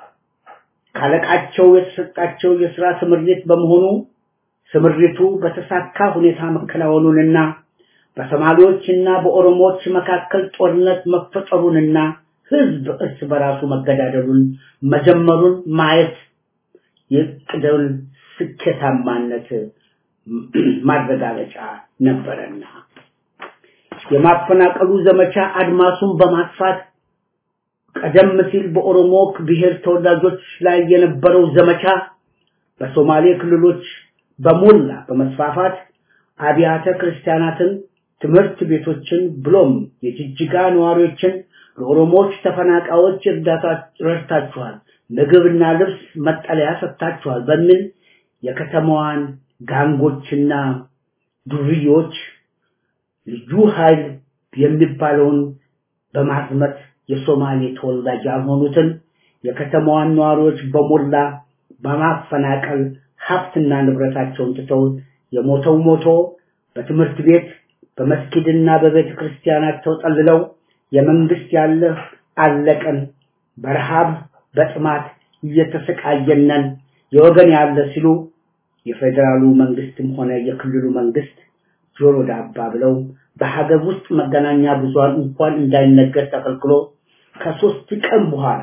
ካለቃቸው የተሰጣቸው የሥራ ስምሪት በመሆኑ ስምሪቱ በተሳካ ሁኔታ መከናወኑንና በሶማሌዎችና በኦሮሞዎች መካከል ጦርነት መፈጠሩንና ህዝብ እርስ በራሱ መገዳደሉን መጀመሩን ማየት የቅደውን ስኬታማነት ማረጋገጫ ነበረና የማፈናቀሉ ዘመቻ አድማሱን በማስፋት ቀደም ሲል በኦሮሞ ብሔር ተወላጆች ላይ የነበረው ዘመቻ በሶማሌ ክልሎች በሞላ በመስፋፋት አብያተ ክርስቲያናትን፣ ትምህርት ቤቶችን ብሎም የጅጅጋ ነዋሪዎችን ለኦሮሞዎች ተፈናቃዮች እርዳታ ረድታችኋል፣ ምግብና ልብስ መጠለያ ሰጥታችኋል በሚል የከተማዋን ጋንጎችና ዱርዮች ልዩ ኃይል የሚባለውን በማዝመት የሶማሌ ተወላጅ ያልሆኑትን የከተማዋን ነዋሪዎች በሞላ በማፈናቀል ሀብትና ንብረታቸውን ትተው የሞተው ሞቶ በትምህርት ቤት በመስጊድና በቤተ ክርስቲያናት ተጠልለው የመንግስት ያለ አለቀን በረሃብ በጥማት እየተሰቃየነን የወገን ያለ ሲሉ የፌዴራሉ መንግስትም ሆነ የክልሉ መንግስት ጆሮ ዳባ ብለው በሀገር ውስጥ መገናኛ ብዙሃን እንኳን እንዳይነገር ተከልክሎ ከሶስት ቀን በኋላ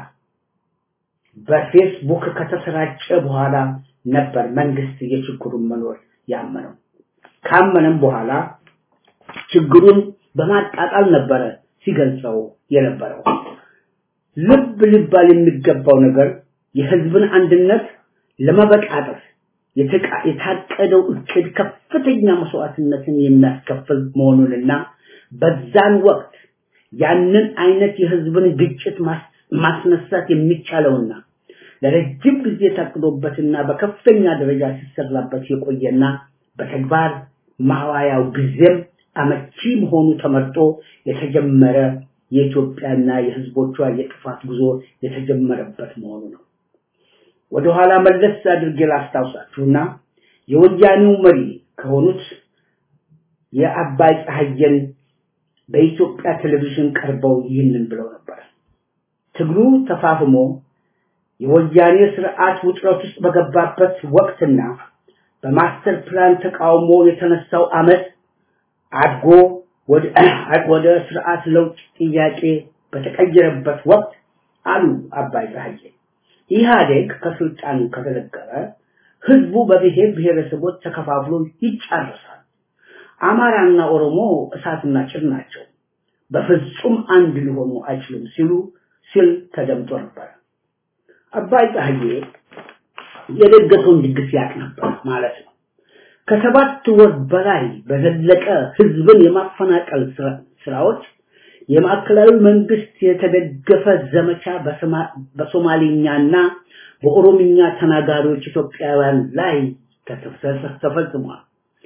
በፌስቡክ ከተሰራጨ በኋላ ነበር መንግስት የችግሩን መኖር ያመነው። ካመነም በኋላ ችግሩን በማጣጣል ነበረ ሲገልጸው የነበረው። ልብ ሊባል የሚገባው ነገር የህዝብን አንድነት ለመበጣጠፍ የታቀደው እቅድ ከፍተኛ መስዋዕትነትን የሚያስከፍል መሆኑንና በዛን ወቅት ያንን አይነት የህዝብን ግጭት ማስነሳት የሚቻለውና ለረጅም ጊዜ ታቅዶበትና በከፍተኛ ደረጃ ሲሰራበት የቆየና በተግባር ማዋያው ጊዜም አመቺ መሆኑ ተመርጦ የተጀመረ የኢትዮጵያና የህዝቦቿ የጥፋት ጉዞ የተጀመረበት መሆኑ ነው። ወደ ኋላ መለስ አድርጌ ላስታውሳችሁና የወያኔው መሪ ከሆኑት የአባይ ፀሐየን በኢትዮጵያ ቴሌቪዥን ቀርበው ይህንን ብለው ነበር። ትግሉ ተፋፍሞ የወያኔ ስርዓት ውጥረት ውስጥ በገባበት ወቅትና በማስተር ፕላን ተቃውሞ የተነሳው አመት አድጎ ወደ ስርዓት ለውጥ ጥያቄ በተቀየረበት ወቅት አሉ አባይ ፀሐዬ ኢህአዴግ ከስልጣን ከተለቀቀ ህዝቡ በብሔር ብሔረሰቦች ተከፋፍሎ ይጫረሳል። አማራና ኦሮሞ እሳትና ጭድ ናቸው፣ በፍጹም አንድ ሊሆኑ አይችሉም ሲሉ ሲል ተደምጦ ነበር። አባይ ፀሐዬ የደገሰውን ድግስ ያቅ ነበር ማለት ነው። ከሰባት ወር በላይ በዘለቀ ህዝብን የማፈናቀል ስራዎች የማዕከላዊ መንግስት የተደገፈ ዘመቻ በሶማሊኛና በኦሮምኛ ተናጋሪዎች ኢትዮጵያውያን ላይ ተፈጽሟል።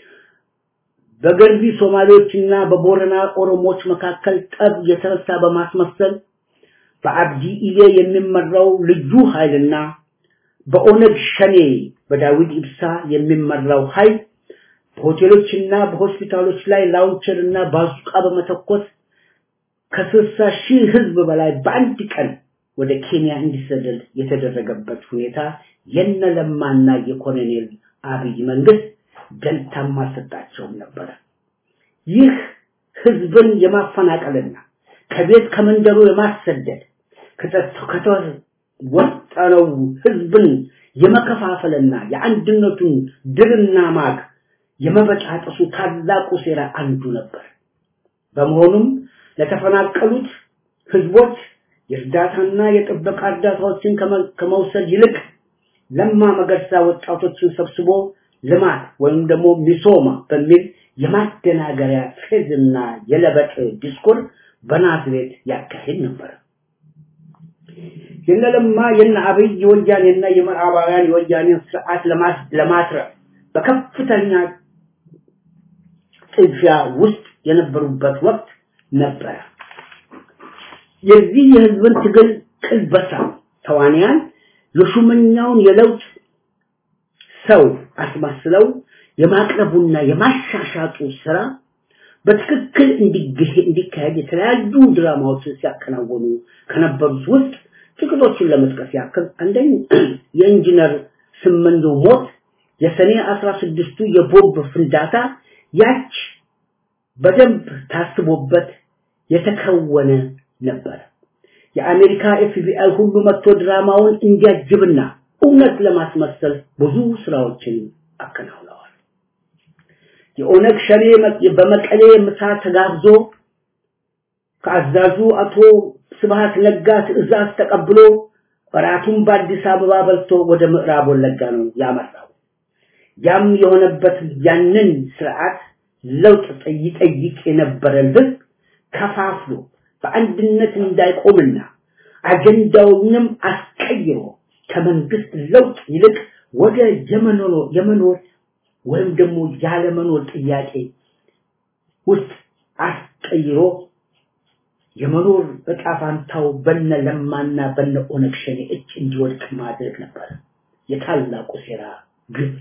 በገርቢ ሶማሌዎችና በቦረና ኦሮሞዎች መካከል ጠብ የተነሳ በማስመሰል በአብዲ ኢሌ የሚመራው ልዩ ኃይልና በኦነግ ሸኔ በዳዊት ኢብሳ የሚመራው ኃይል በሆቴሎችና በሆስፒታሎች ላይ ላውንቸርና ባዙቃ በመተኮስ ከስልሳ ሺህ ህዝብ በላይ በአንድ ቀን ወደ ኬንያ እንዲሰደድ የተደረገበት ሁኔታ የነለማና የኮሎኔል አብይ መንግስት ደንታም አልሰጣቸውም ነበረ። ይህ ህዝብን የማፈናቀልና ከቤት ከመንደሩ የማሰደድ ከተወጠነው ህዝብን የመከፋፈልና የአንድነቱን ድርና ማግ የመበጣጠሱ ታላቁ ሴራ አንዱ ነበር። በመሆኑም ለተፈናቀሉት ህዝቦች የእርዳታና የጥበቃ እርዳታዎችን ከመውሰድ ይልቅ ለማ መገርሳ ወጣቶችን ሰብስቦ ልማት ወይም ደግሞ ሚሶማ በሚል የማደናገሪያ ፌዝና የለበጥ ዲስኩር በናዝሬት ያካሂድ ነበር። የነለማ የነ አብይ የወያኔና የምዕራባውያን የወያኔን ስርዓት ለማትረፍ በከፍተኛ ጥድፊያ ውስጥ የነበሩበት ወቅት ነበረ። የዚህ የህዝብን ትግል ቅልበሳ ተዋንያን የሹመኛውን የለውጥ ሰው አስመስለው የማቅረቡና የማሻሻጡ ስራ በትክክል እንዲካሄድ የተለያዩ ድራማዎችን ሲያከናወኑ ከነበሩት ውስጥ ጥቂቶቹን ለመጥቀስ ያክል አንደኛ የኢንጂነር ስመንዶ ሞት፣ የሰኔ አስራ ስድስቱ የቦምብ ፍንዳታ ያች በደንብ ታስቦበት የተከወነ ነበር። የአሜሪካ ኤፍቢአይ ሁሉ መጥቶ ድራማውን እንዲያጅብና እውነት ለማስመሰል ብዙ ስራዎችን አከናውነዋል። የኦነግ ሸኔ በመቀሌ ምሳ ተጋብዞ ከአዛዡ አቶ ስብሃት ነጋ ትዕዛዝ ተቀብሎ እራቱን በአዲስ አበባ በልቶ ወደ ምዕራብ ወለጋ ነው ያመራው። ያም የሆነበት ያንን ስርዓት ለውጥ ይጠይቅ የነበረን ህዝብ ከፋፍሎ በአንድነት እንዳይቆምና አጀንዳውንም አስቀይሮ ከመንግስት ለውጥ ይልቅ ወደ የመኖር የመኖር ወይም ደግሞ ያለመኖር ጥያቄ ውስጥ አስቀይሮ የመኖር እጣ ፋንታው በነ ለማና በነ ኦነግ ሸኔ እጅ እንዲወድቅ ማድረግ ነበር የታላቁ ሴራ ግብ።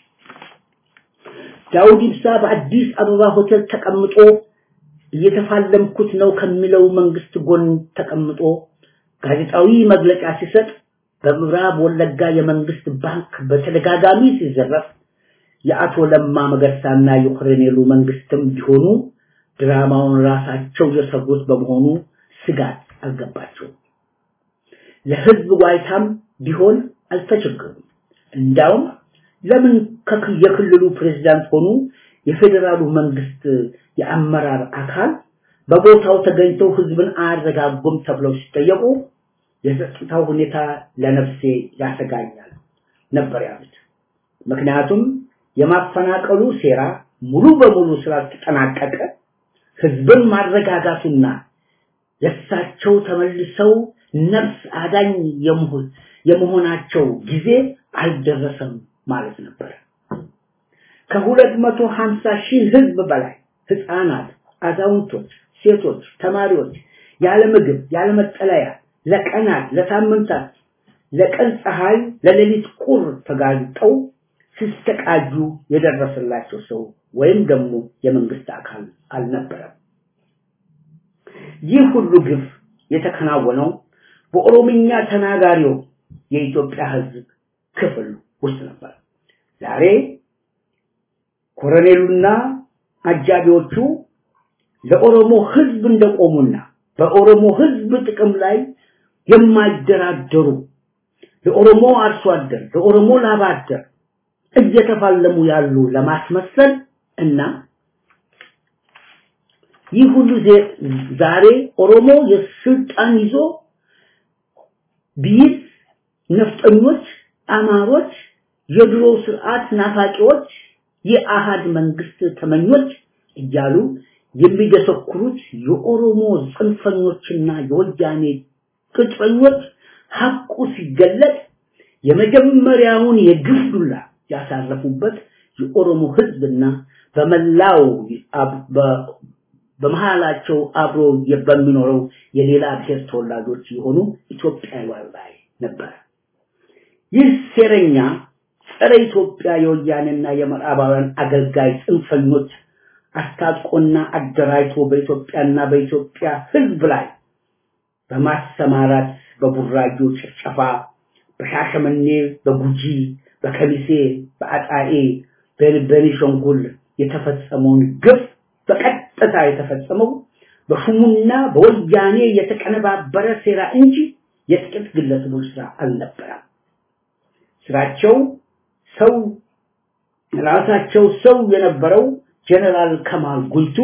ዳውድ ኢብሳ በአዲስ አበባ ሆቴል ተቀምጦ እየተፋለምኩት ነው ከሚለው መንግስት ጎን ተቀምጦ ጋዜጣዊ መግለጫ ሲሰጥ በምዕራብ ወለጋ የመንግስት ባንክ በተደጋጋሚ ሲዘረፍ የአቶ ለማ መገርሳና የኮሎኔሉ መንግስትም ቢሆኑ ድራማውን ራሳቸው የሰሩት በመሆኑ ስጋት አልገባቸውም። ለህዝብ ዋይታም ቢሆን አልተቸገሩም። እንዳውም ለምን የክልሉ ፕሬዝዳንት ሆኑ የፌዴራሉ መንግስት የአመራር አካል በቦታው ተገኝተው ህዝብን አያረጋጉም ተብለው ሲጠየቁ የጸጥታው ሁኔታ ለነፍሴ ያሰጋኛል ነበር ያሉት። ምክንያቱም የማፈናቀሉ ሴራ ሙሉ በሙሉ ስላልተጠናቀቀ ህዝብን ማረጋጋቱና የእሳቸው ተመልሰው ነፍስ አዳኝ የመሆናቸው ጊዜ አልደረሰም ማለት ነበር። ከሁለት መቶ ሀምሳ ሺህ ህዝብ በላይ ህፃናት፣ አዛውንቶች፣ ሴቶች፣ ተማሪዎች ያለ ምግብ ያለ መጠለያ ለቀናት ለሳምንታት ለቀን ፀሐይ ለሌሊት ቁር ተጋልጠው ሲስተቃዩ የደረሰላቸው ሰው ወይም ደግሞ የመንግስት አካል አልነበረም። ይህ ሁሉ ግፍ የተከናወነው በኦሮምኛ ተናጋሪው የኢትዮጵያ ህዝብ ክፍል ውስጥ ነበር። ዛሬ ኮሎኔሉና አጃቢዎቹ ለኦሮሞ ህዝብ እንደቆሙና በኦሮሞ ህዝብ ጥቅም ላይ የማይደራደሩ ለኦሮሞ አርሶ አደር ለኦሮሞ ላባ አደር እየተፋለሙ ያሉ ለማስመሰል እና ይህ ሁሉ ዛሬ ኦሮሞ የስልጣን ይዞ ቢይዝ ነፍጠኞች፣ አማሮች፣ የድሮ ስርዓት ናፋቂዎች፣ የአሃድ መንግስት ተመኞች እያሉ የሚደሰኩሩት የኦሮሞ ጽንፈኞችና የወያኔ ቅጥረኞች ሐቁ ሲገለጥ የመጀመሪያውን የግፍ ዱላ ያሳረፉበት የኦሮሞ ህዝብና በመላው በመሃላቸው አብሮ በሚኖረው የሌላ ብሔር ተወላጆች የሆኑ ኢትዮጵያውያን ላይ ነበር። ይህ ሴረኛ ጸረ ኢትዮጵያ የወያኔና የምዕራባውያን አገልጋይ ጽንፈኞች አስታጥቆና አደራጅቶ በኢትዮጵያና በኢትዮጵያ ህዝብ ላይ በማሰማራት በቡራጆ ጭፍጨፋ፣ በሻሸመኔ፣ በጉጂ፣ በከሚሴ፣ በአጣዬ፣ በቤኒሻንጉል የተፈጸመውን ግፍ በቀጥታ የተፈጸመው በሹሙና በወያኔ የተቀነባበረ ሴራ እንጂ የጥቂት ግለሰቦች ስራ አልነበረም። ስራቸው ሰው ራሳቸው ሰው የነበረው ጀነራል ከማል ጉይቱ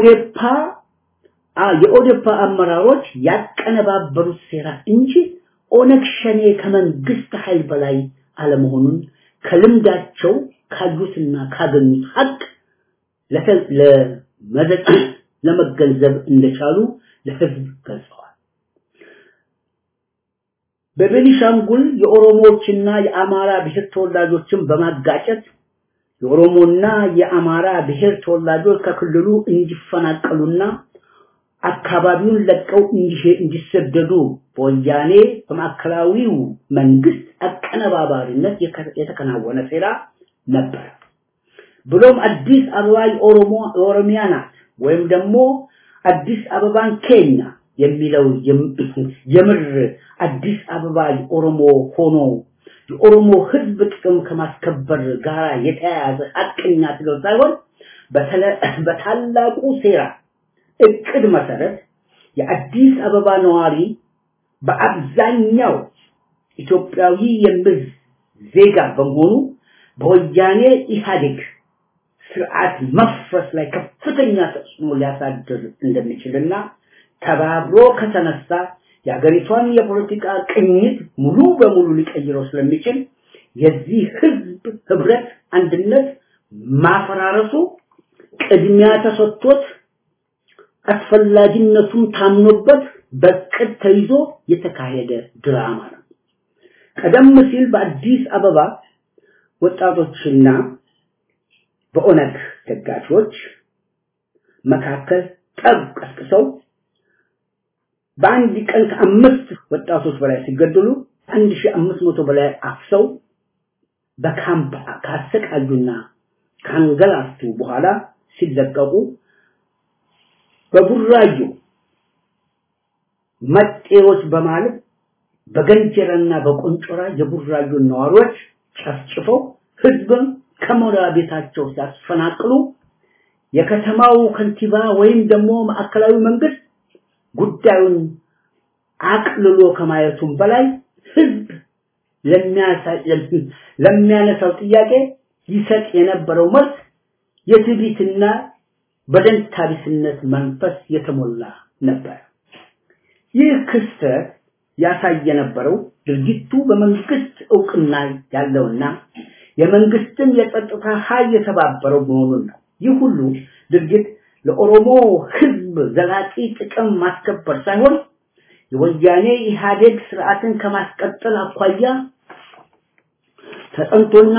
ኦዴፓ የኦዴፓ አመራሮች ያቀነባበሩት ሴራ እንጂ ኦነግ ሸኔ ከመንግስት ኃይል በላይ አለመሆኑን ከልምዳቸው ካዩትና ካገኙት ሀቅ ለመዘጥ ለመገንዘብ እንደቻሉ ለህዝብ ገልጸዋል። በቤኒሻንጉል የኦሮሞዎችና የአማራ ብሔር ተወላጆችን በማጋጨት የኦሮሞና የአማራ ብሔር ተወላጆች ከክልሉ እንዲፈናቀሉና አካባቢውን ለቀው እንዲሰደዱ በወያኔ በማዕከላዊው መንግስት አቀነባባሪነት የተከናወነ ሴራ ነበር። ብሎም አዲስ አበባ የኦሮሞ የኦሮሚያ ናት ወይም ደግሞ አዲስ አበባን ኬኛ የሚለው የምር አዲስ አበባ የኦሮሞ ሆኖ የኦሮሞ ህዝብ ጥቅም ከማስከበር ጋር የተያያዘ ሀቀኛ ትግል ሳይሆን በታላቁ ሴራ እቅድ መሰረት የአዲስ አበባ ነዋሪ በአብዛኛው ኢትዮጵያዊ የሚል ዜጋ በመሆኑ በወያኔ ኢህአዴግ ስርዓት መፍረስ ላይ ከፍተኛ ተጽዕኖ ሊያሳድር እንደሚችልና ተባብሮ ከተነሳ የሀገሪቷን የፖለቲካ ቅኝት ሙሉ በሙሉ ሊቀይረው ስለሚችል የዚህ ህዝብ ህብረት አንድነት ማፈራረሱ ቅድሚያ ተሰጥቶት አስፈላጊነቱም ታምኖበት በቅድ ተይዞ የተካሄደ ድራማ ነው። ቀደም ሲል በአዲስ አበባ ወጣቶችና በኦነግ ደጋፊዎች መካከል ጠብ ቀስቅሰው በአንድ ቀን ከአምስት ወጣቶች በላይ ሲገደሉ አንድ ሺህ አምስት መቶ በላይ አፍሰው በካምፕ ካሰቃዩና ካንገላቱ በኋላ ሲለቀቁ በቡራዩ መጤዎች በማለት በገንጀራና በቆንጮራ የቡራዩ ነዋሪዎች ጨፍጭፈው ህዝብን ከመኖሪያ ቤታቸው ሲያስፈናቅሉ የከተማው ከንቲባ ወይም ደግሞ ማዕከላዊ መንግስት ጉዳዩን አቅልሎ ከማየቱም በላይ ህዝብ ለሚያነሳው ጥያቄ ይሰጥ የነበረው መልስ የትዕቢትና በደንታቢስነት መንፈስ የተሞላ ነበር። ይህ ክስተት ያሳይ የነበረው ድርጊቱ በመንግስት እውቅና ያለውና የመንግስትም የጸጥታ ኃይል የተባበረው መሆኑን ነው። ይህ ሁሉ ድርጊት ለኦሮሞ ህዝብ ዘላቂ ጥቅም ማስከበር ሳይሆን የወያኔ ኢህአዴግ ስርዓትን ከማስቀጠል አኳያ ተጠንቶና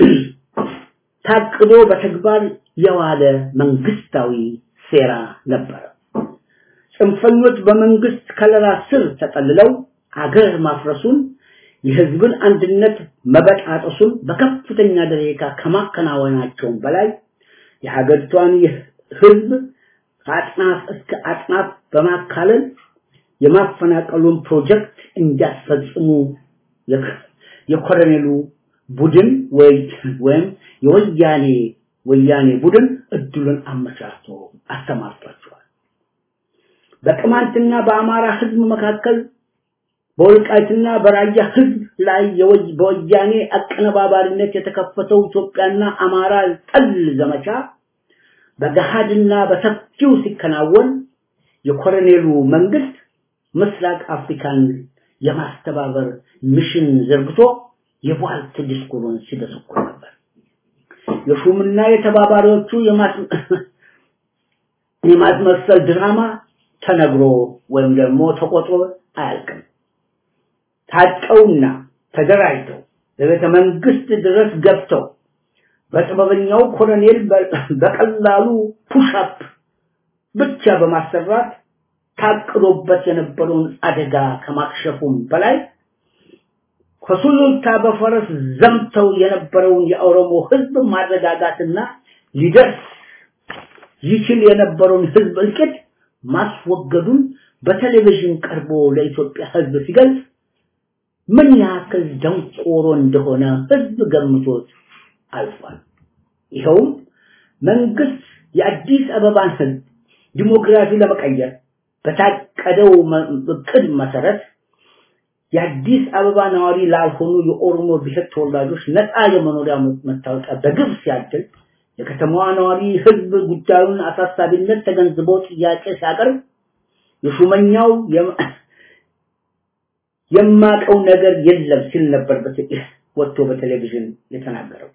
ታቅዶ በተግባር የዋለ መንግስታዊ ሴራ ነበር። ጽንፈኞች በመንግስት ከለላ ስር ተጠልለው አገር ማፍረሱን የህዝብን አንድነት መበጣጠሱን በከፍተኛ ደረጃ ከማከናወናቸውም በላይ የሀገሪቷን ህዝብ ከአጥናፍ እስከ አጥናፍ በማካለል የማፈናቀሉን ፕሮጀክት እንዲያስፈጽሙ የኮሎኔሉ ቡድን ወይም የወያኔ ወያኔ ቡድን እድሉን አመቻችቶ አስተማርቷቸዋል። በቅማንትና በአማራ ህዝብ መካከል በወልቃይትና በራያ ህዝብ ላይ በወያኔ አቀነባባሪነት የተከፈተው ኢትዮጵያና አማራ ጠል ዘመቻ በገሃድና በሰፊው ሲከናወን የኮሎኔሉ መንግስት ምስራቅ አፍሪካን የማስተባበር ሚሽን ዘርግቶ የቧልት ዲስኩሩን ሲደሰኩር ነበር። የሹምና የተባባሪዎቹ የማስመሰል ድራማ ተነግሮ ወይም ደግሞ ተቆጥሮ አያልቅም። ታጥቀውና ተደራጅተው በቤተ መንግስት ድረስ ገብተው በጥበበኛው ኮሎኔል በቀላሉ ፑሽአፕ ብቻ በማሰራት ታቅዶበት የነበረውን አደጋ ከማክሸፉም በላይ ከሱሉልታ በፈረስ ዘምተው የነበረውን የኦሮሞ ህዝብ ማረጋጋትና ሊደርስ ይችል የነበረውን ህዝብ እልቂት ማስወገዱን በቴሌቪዥን ቀርቦ ለኢትዮጵያ ህዝብ ሲገልጽ ምን ያክል ደንቆሮ እንደሆነ ህዝብ ገምቶት አልፏል። ይኸውም መንግስት የአዲስ አበባን ህዝብ ዲሞግራፊ ለመቀየር በታቀደው እቅድ መሰረት የአዲስ አበባ ነዋሪ ላልሆኑ የኦሮሞ ብሔር ተወላጆች ነፃ የመኖሪያ መታወቂያ በግብ ሲያድል የከተማዋ ነዋሪ ህዝብ ጉዳዩን አሳሳቢነት ተገንዝቦ ጥያቄ ሲያቀርብ የሹመኛው የማቀው ነገር የለም ሲል ነበር ወጥቶ በቴሌቪዥን የተናገረው።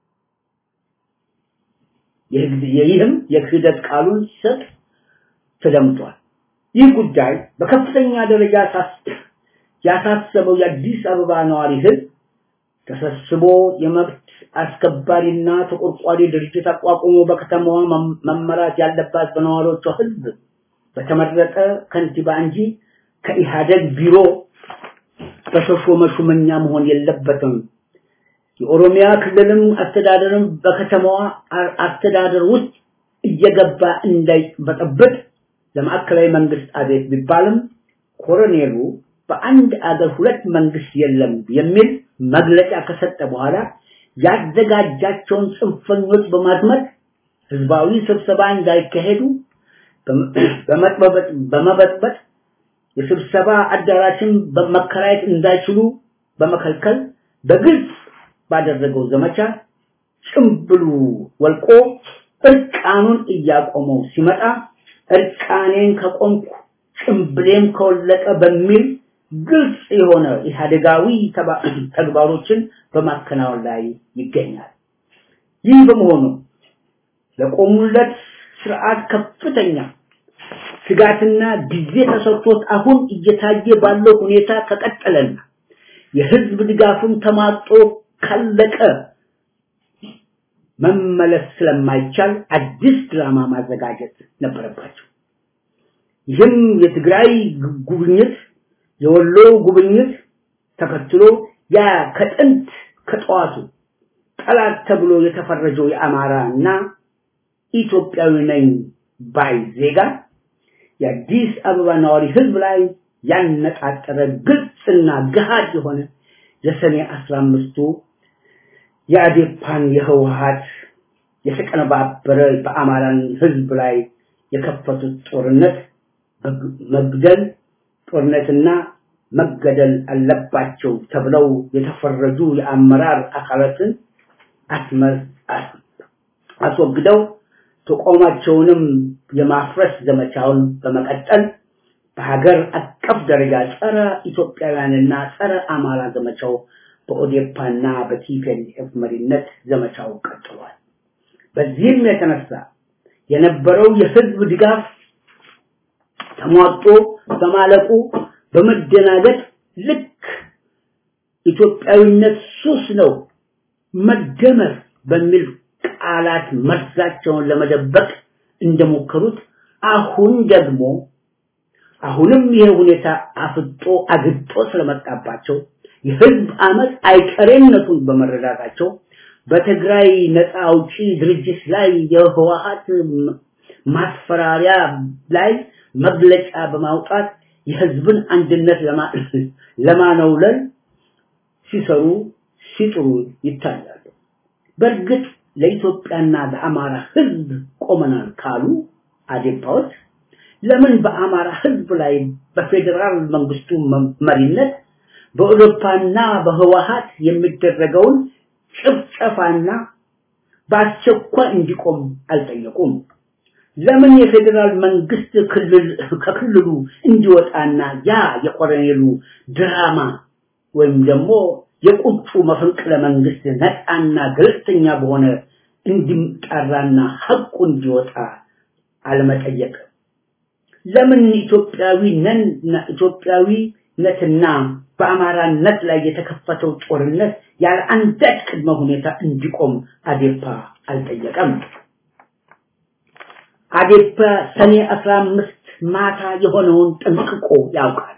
ይህም የክህደት ቃሉን ሲሰጥ ተደምጧል። ይህ ጉዳይ በከፍተኛ ደረጃ ያሳሰበው የአዲስ አበባ ነዋሪ ህዝብ ተሰብስቦ የመብት አስከባሪና ተቆርቋሪ ድርጅት አቋቁሞ በከተማዋ መመራት ያለባት በነዋሪዎቿ ህዝብ በተመረጠ ከንቲባ እንጂ ከኢህአደግ ቢሮ በተሾመ ሹመኛ መሆን የለበትም። የኦሮሚያ ክልልም አስተዳደርም በከተማዋ አስተዳደር ውስጥ እየገባ እንዳይበጠብጥ ለማዕከላዊ መንግስት አቤት ቢባልም ኮሎኔሉ በአንድ አገር ሁለት መንግስት የለም የሚል መግለጫ ከሰጠ በኋላ ያዘጋጃቸውን ጽንፈኞች በማድመጥ ህዝባዊ ስብሰባ እንዳይካሄዱ በመበጥበጥ የስብሰባ አዳራሽን በመከራየት እንዳይችሉ በመከልከል በግልጽ ባደረገው ዘመቻ ጭምብሉ ወልቆ እርቃኑን እያቆመው ሲመጣ እርቃኔን ከቆምኩ ጭምብሌም ከወለቀ በሚል ግልጽ የሆነ ኢህአዴጋዊ ተግባሮችን በማከናወን ላይ ይገኛል። ይህ በመሆኑ ለቆሙለት ስርዓት ከፍተኛ ስጋትና ጊዜ ተሰጥቶት አሁን እየታየ ባለው ሁኔታ ከቀጠለና የህዝብ ድጋፍም ተማጦ ካለቀ መመለስ ስለማይቻል አዲስ ድራማ ማዘጋጀት ነበረባቸው። ይህም የትግራይ ጉብኝት፣ የወሎ ጉብኝት ተከትሎ ያ ከጥንት ከጠዋቱ ጠላት ተብሎ የተፈረጀው የአማራ እና ኢትዮጵያዊ ነኝ ባይ ዜጋ የአዲስ አበባ ነዋሪ ህዝብ ላይ ያነጣጠረ ግልጽና ገሃድ የሆነ የሰኔ አስራ አምስቱ የአዴፓን የህወሀት የተቀነባበረ በአማራን ህዝብ ላይ የከፈቱት ጦርነት መግደል ጦርነትና መገደል አለባቸው ተብለው የተፈረጁ የአመራር አካላትን አስወግደው ተቋማቸውንም የማፍረስ ዘመቻውን በመቀጠል በሀገር አቀፍ ደረጃ ጸረ ኢትዮጵያውያንና ጸረ አማራ ዘመቻው በኦዴፓና በቲፒኤልኤፍ መሪነት ዘመቻው ቀጥሏል። በዚህም የተነሳ የነበረው የህዝብ ድጋፍ ተሟጦ በማለቁ በመደናገጥ ልክ ኢትዮጵያዊነት ሱስ ነው መደመር በሚል ቃላት መርዛቸውን ለመደበቅ እንደሞከሩት አሁን ደግሞ አሁንም ይሄ ሁኔታ አፍጦ አግጦ ስለመጣባቸው የህዝብ አመት አይቀሬነቱን በመረዳታቸው በትግራይ ነፃ አውጪ ድርጅት ላይ የህወሀት ማስፈራሪያ ላይ መግለጫ በማውጣት የህዝብን አንድነት ለማነውለል ሲሰሩ ሲጥሩ ይታያሉ። በእርግጥ ለኢትዮጵያና ለአማራ ህዝብ ቆመናል ካሉ አዴፓዎች ለምን በአማራ ህዝብ ላይ በፌዴራል መንግስቱ መሪነት በአውሮፓና በህወሀት የሚደረገውን ጭፍጨፋና በአስቸኳይ እንዲቆም አልጠየቁም? ለምን የፌዴራል መንግስት ክልል ከክልሉ እንዲወጣና ያ የኮሎኔሉ ድራማ ወይም ደግሞ የቁጡ መፈንቅለ መንግስት ነፃና ገለልተኛ በሆነ እንዲጣራና ሐቁ እንዲወጣ አለመጠየቅ? ለምን ኢትዮጵያዊ ነን ኢትዮጵያዊነትና በአማራነት ላይ የተከፈተው ጦርነት ያለ አንዳች ቅድመ ሁኔታ እንዲቆም አዴፓ አልጠየቀም? አዴፓ ሰኔ 15 ማታ የሆነውን ጠንቅቆ ያውቃል።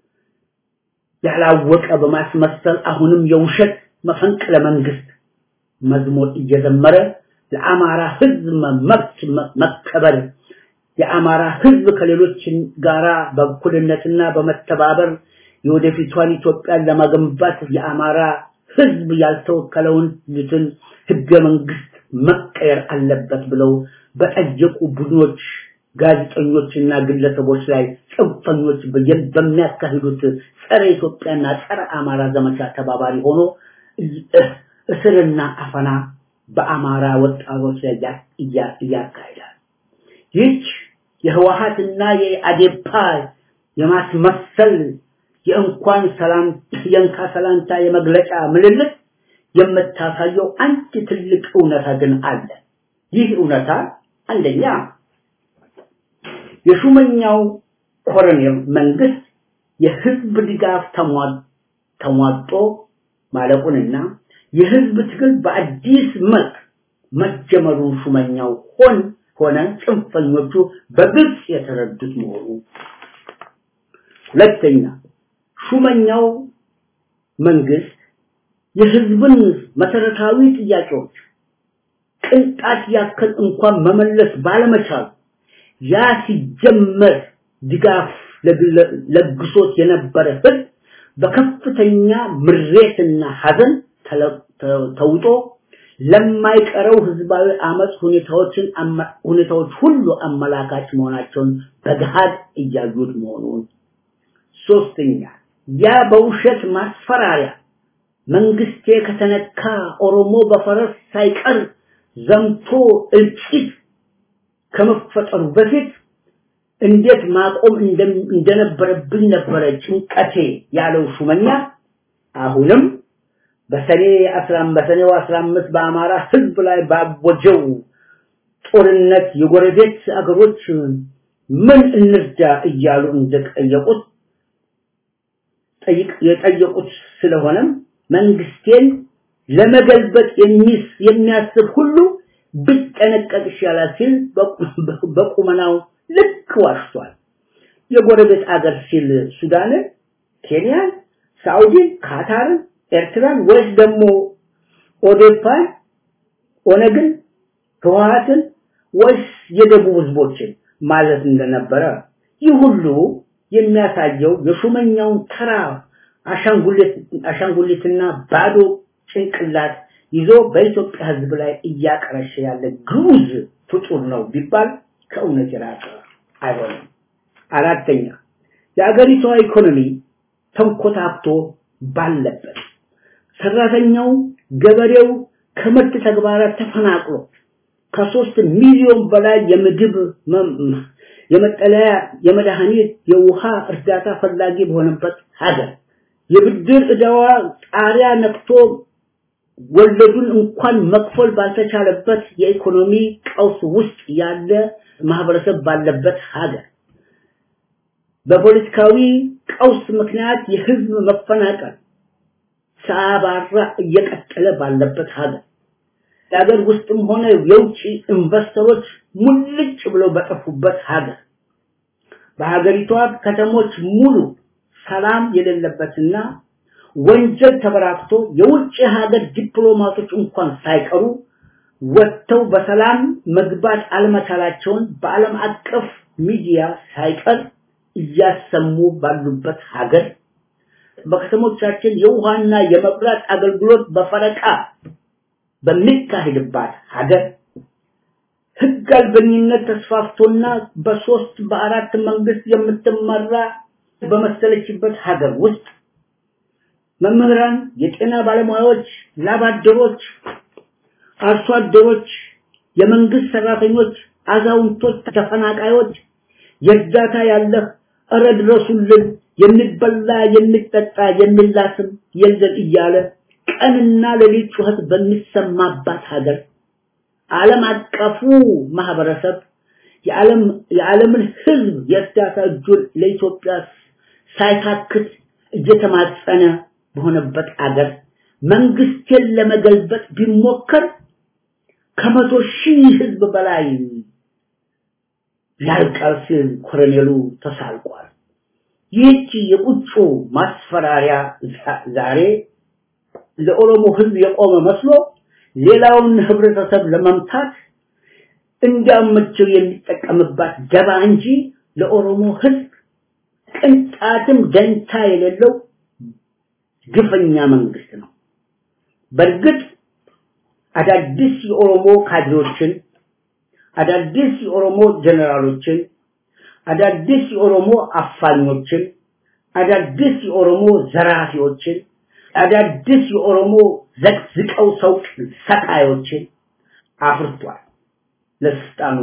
ያላወቀ በማስመሰል አሁንም የውሸት መፈንቅለ መንግስት መዝሙር እየዘመረ ለአማራ ህዝብ መብት መከበር የአማራ ህዝብ ከሌሎች ጋራ በእኩልነትና በመተባበር የወደፊቷን ኢትዮጵያን ለመገንባት የአማራ ህዝብ ያልተወከለውን ልትን ህገ መንግስት መቀየር አለበት ብለው በጠየቁ ቡድኖች ጋዜጠኞችና ግለሰቦች ላይ ጽንፈኞች በሚያካሂዱት ጸረ ኢትዮጵያና ጸረ አማራ ዘመቻ ተባባሪ ሆኖ እስርና አፈና በአማራ ወጣቶች ላይ እያካሂዳል። ይህች የህወሀትና የአዴፓ የማስመሰል የእንኳን ሰላም የእንካ ሰላምታ የመግለጫ ምልልት የምታሳየው አንድ ትልቅ እውነታ ግን አለ። ይህ እውነታ አንደኛ የሹመኛው ኮሎኔል መንግስት የህዝብ ድጋፍ ተሟጦ ማለቁንና የህዝብ ትግል በአዲስ መልክ መጀመሩን ሹመኛው ሆን ሆነ ጽንፈኞቹ በግልጽ የተረዱት መሆኑ ሁለተኛ ሹመኛው መንግስት የህዝብን መሰረታዊ ጥያቄዎች ቅንጣት ያክል እንኳን መመለስ ባለመቻሉ ያ ሲጀመር ድጋፍ ለግሶት የነበረ ህዝብ በከፍተኛ ምሬትና ሀዘን ተውጦ ለማይቀረው ህዝባዊ አመፅ ሁኔታዎችን ሁኔታዎች ሁሉ አመላካች መሆናቸውን በገሃድ እያዩት መሆኑን ሶስተኛ ያ በውሸት ማስፈራሪያ መንግስቴ ከተነካ ኦሮሞ በፈረስ ሳይቀር ዘምቶ እልቂት ከመፈጠሩ በፊት እንዴት ማቆም እንደነበረብኝ ነበረ ጭንቀቴ ያለው ሹመኛ አሁንም በሰኔ 15 በሰኔው 15 በአማራ ህዝብ ላይ ባወጀው ጦርነት የጎረቤት አገሮች ምን እንርዳ እያሉ እንደጠየቁት የጠየቁት ስለሆነም መንግስቴን ለመገልበጥ የሚያስብ ሁሉ ቢጠነቀቅ ይሻላል ሲል በቁመናው ልክ ዋሽቷል። የጎረቤት አገር ሲል ሱዳንን፣ ኬንያን፣ ሳውዲን፣ ካታርን፣ ኤርትራን ወይስ ደግሞ ኦዴፓን፣ ኦነግን፣ ህወሓትን ወይስ የደቡብ ህዝቦችን ማለት እንደነበረ ይህ ሁሉ የሚያሳየው የሹመኛውን ተራ አሻንጉሊትና ባዶ ጭንቅላት ይዞ በኢትዮጵያ ህዝብ ላይ እያቀረሸ ያለ ግዑዝ ፍጡር ነው ቢባል ከእውነት የራቀ አይሆንም። አራተኛ የአገሪቷ ኢኮኖሚ ተንኮታክቶ ባለበት ሰራተኛው ገበሬው ከምርት ተግባራት ተፈናቅሎ ከሶስት ሚሊዮን በላይ የምግብ የመጠለያ የመድኃኒት የውሃ እርዳታ ፈላጊ በሆነበት ሀገር የብድር ዕዳዋ ጣሪያ ነክቶ ወለዱን እንኳን መክፈል ባልተቻለበት የኢኮኖሚ ቀውስ ውስጥ ያለ ማህበረሰብ ባለበት ሀገር በፖለቲካዊ ቀውስ ምክንያት የህዝብ መፈናቀል ሳያባራ እየቀጠለ ባለበት ሀገር የሀገር ውስጥም ሆነ የውጭ ኢንቨስተሮች ሙልጭ ብለው በጠፉበት ሀገር በሀገሪቷ ከተሞች ሙሉ ሰላም የሌለበትና ወንጀል ተበራክቶ የውጭ ሀገር ዲፕሎማቶች እንኳን ሳይቀሩ ወጥተው በሰላም መግባት አለመቻላቸውን በዓለም አቀፍ ሚዲያ ሳይቀር እያሰሙ ባሉበት ሀገር በከተሞቻችን የውሃና የመብራት አገልግሎት በፈረቃ በሚካሄድባት ሀገር ህግ አልበኝነት ተስፋፍቶና በሶስት በአራት መንግስት የምትመራ በመሰለችበት ሀገር ውስጥ መምህራን፣ የጤና ባለሙያዎች፣ ላባደሮች፣ አርሶ አደሮች፣ የመንግስት ሰራተኞች፣ አዛውንቶች፣ ተፈናቃዮች የእርዳታ ያለህ እረ ድረሱልን፣ የሚበላ የሚጠጣ የሚላስም የለን እያለ ቀንና ሌሊት ጩኸት በሚሰማባት ሀገር ዓለም አቀፉ ማህበረሰብ የዓለም የዓለምን ህዝብ የእርዳታ እጁን ለኢትዮጵያ ሳይታክት እየተማጸነ በሆነበት አገር መንግስትን ለመገልበጥ ቢሞከር ከመቶ ሺህ ህዝብ በላይ ያልቃል ሲል ኮሎኔሉ ተሳልቋል። ይህቺ የቁጩ ማስፈራሪያ ዛሬ ለኦሮሞ ህዝብ የቆመ መስሎ ሌላውን ህብረተሰብ ለመምታት እንዳመቸው የሚጠቀምባት ደባ እንጂ ለኦሮሞ ህዝብ ቅንጣትም ደንታ የሌለው ግፈኛ መንግስት ነው። በእርግጥ አዳዲስ የኦሮሞ ካድሬዎችን፣ አዳዲስ የኦሮሞ ጀነራሎችን፣ አዳዲስ የኦሮሞ አፋኞችን፣ አዳዲስ የኦሮሞ ዘራፊዎችን፣ አዳዲስ የኦሮሞ ዘቅዝቀው ሰው ሰቃዮችን አፍርቷል ለስልጣኑ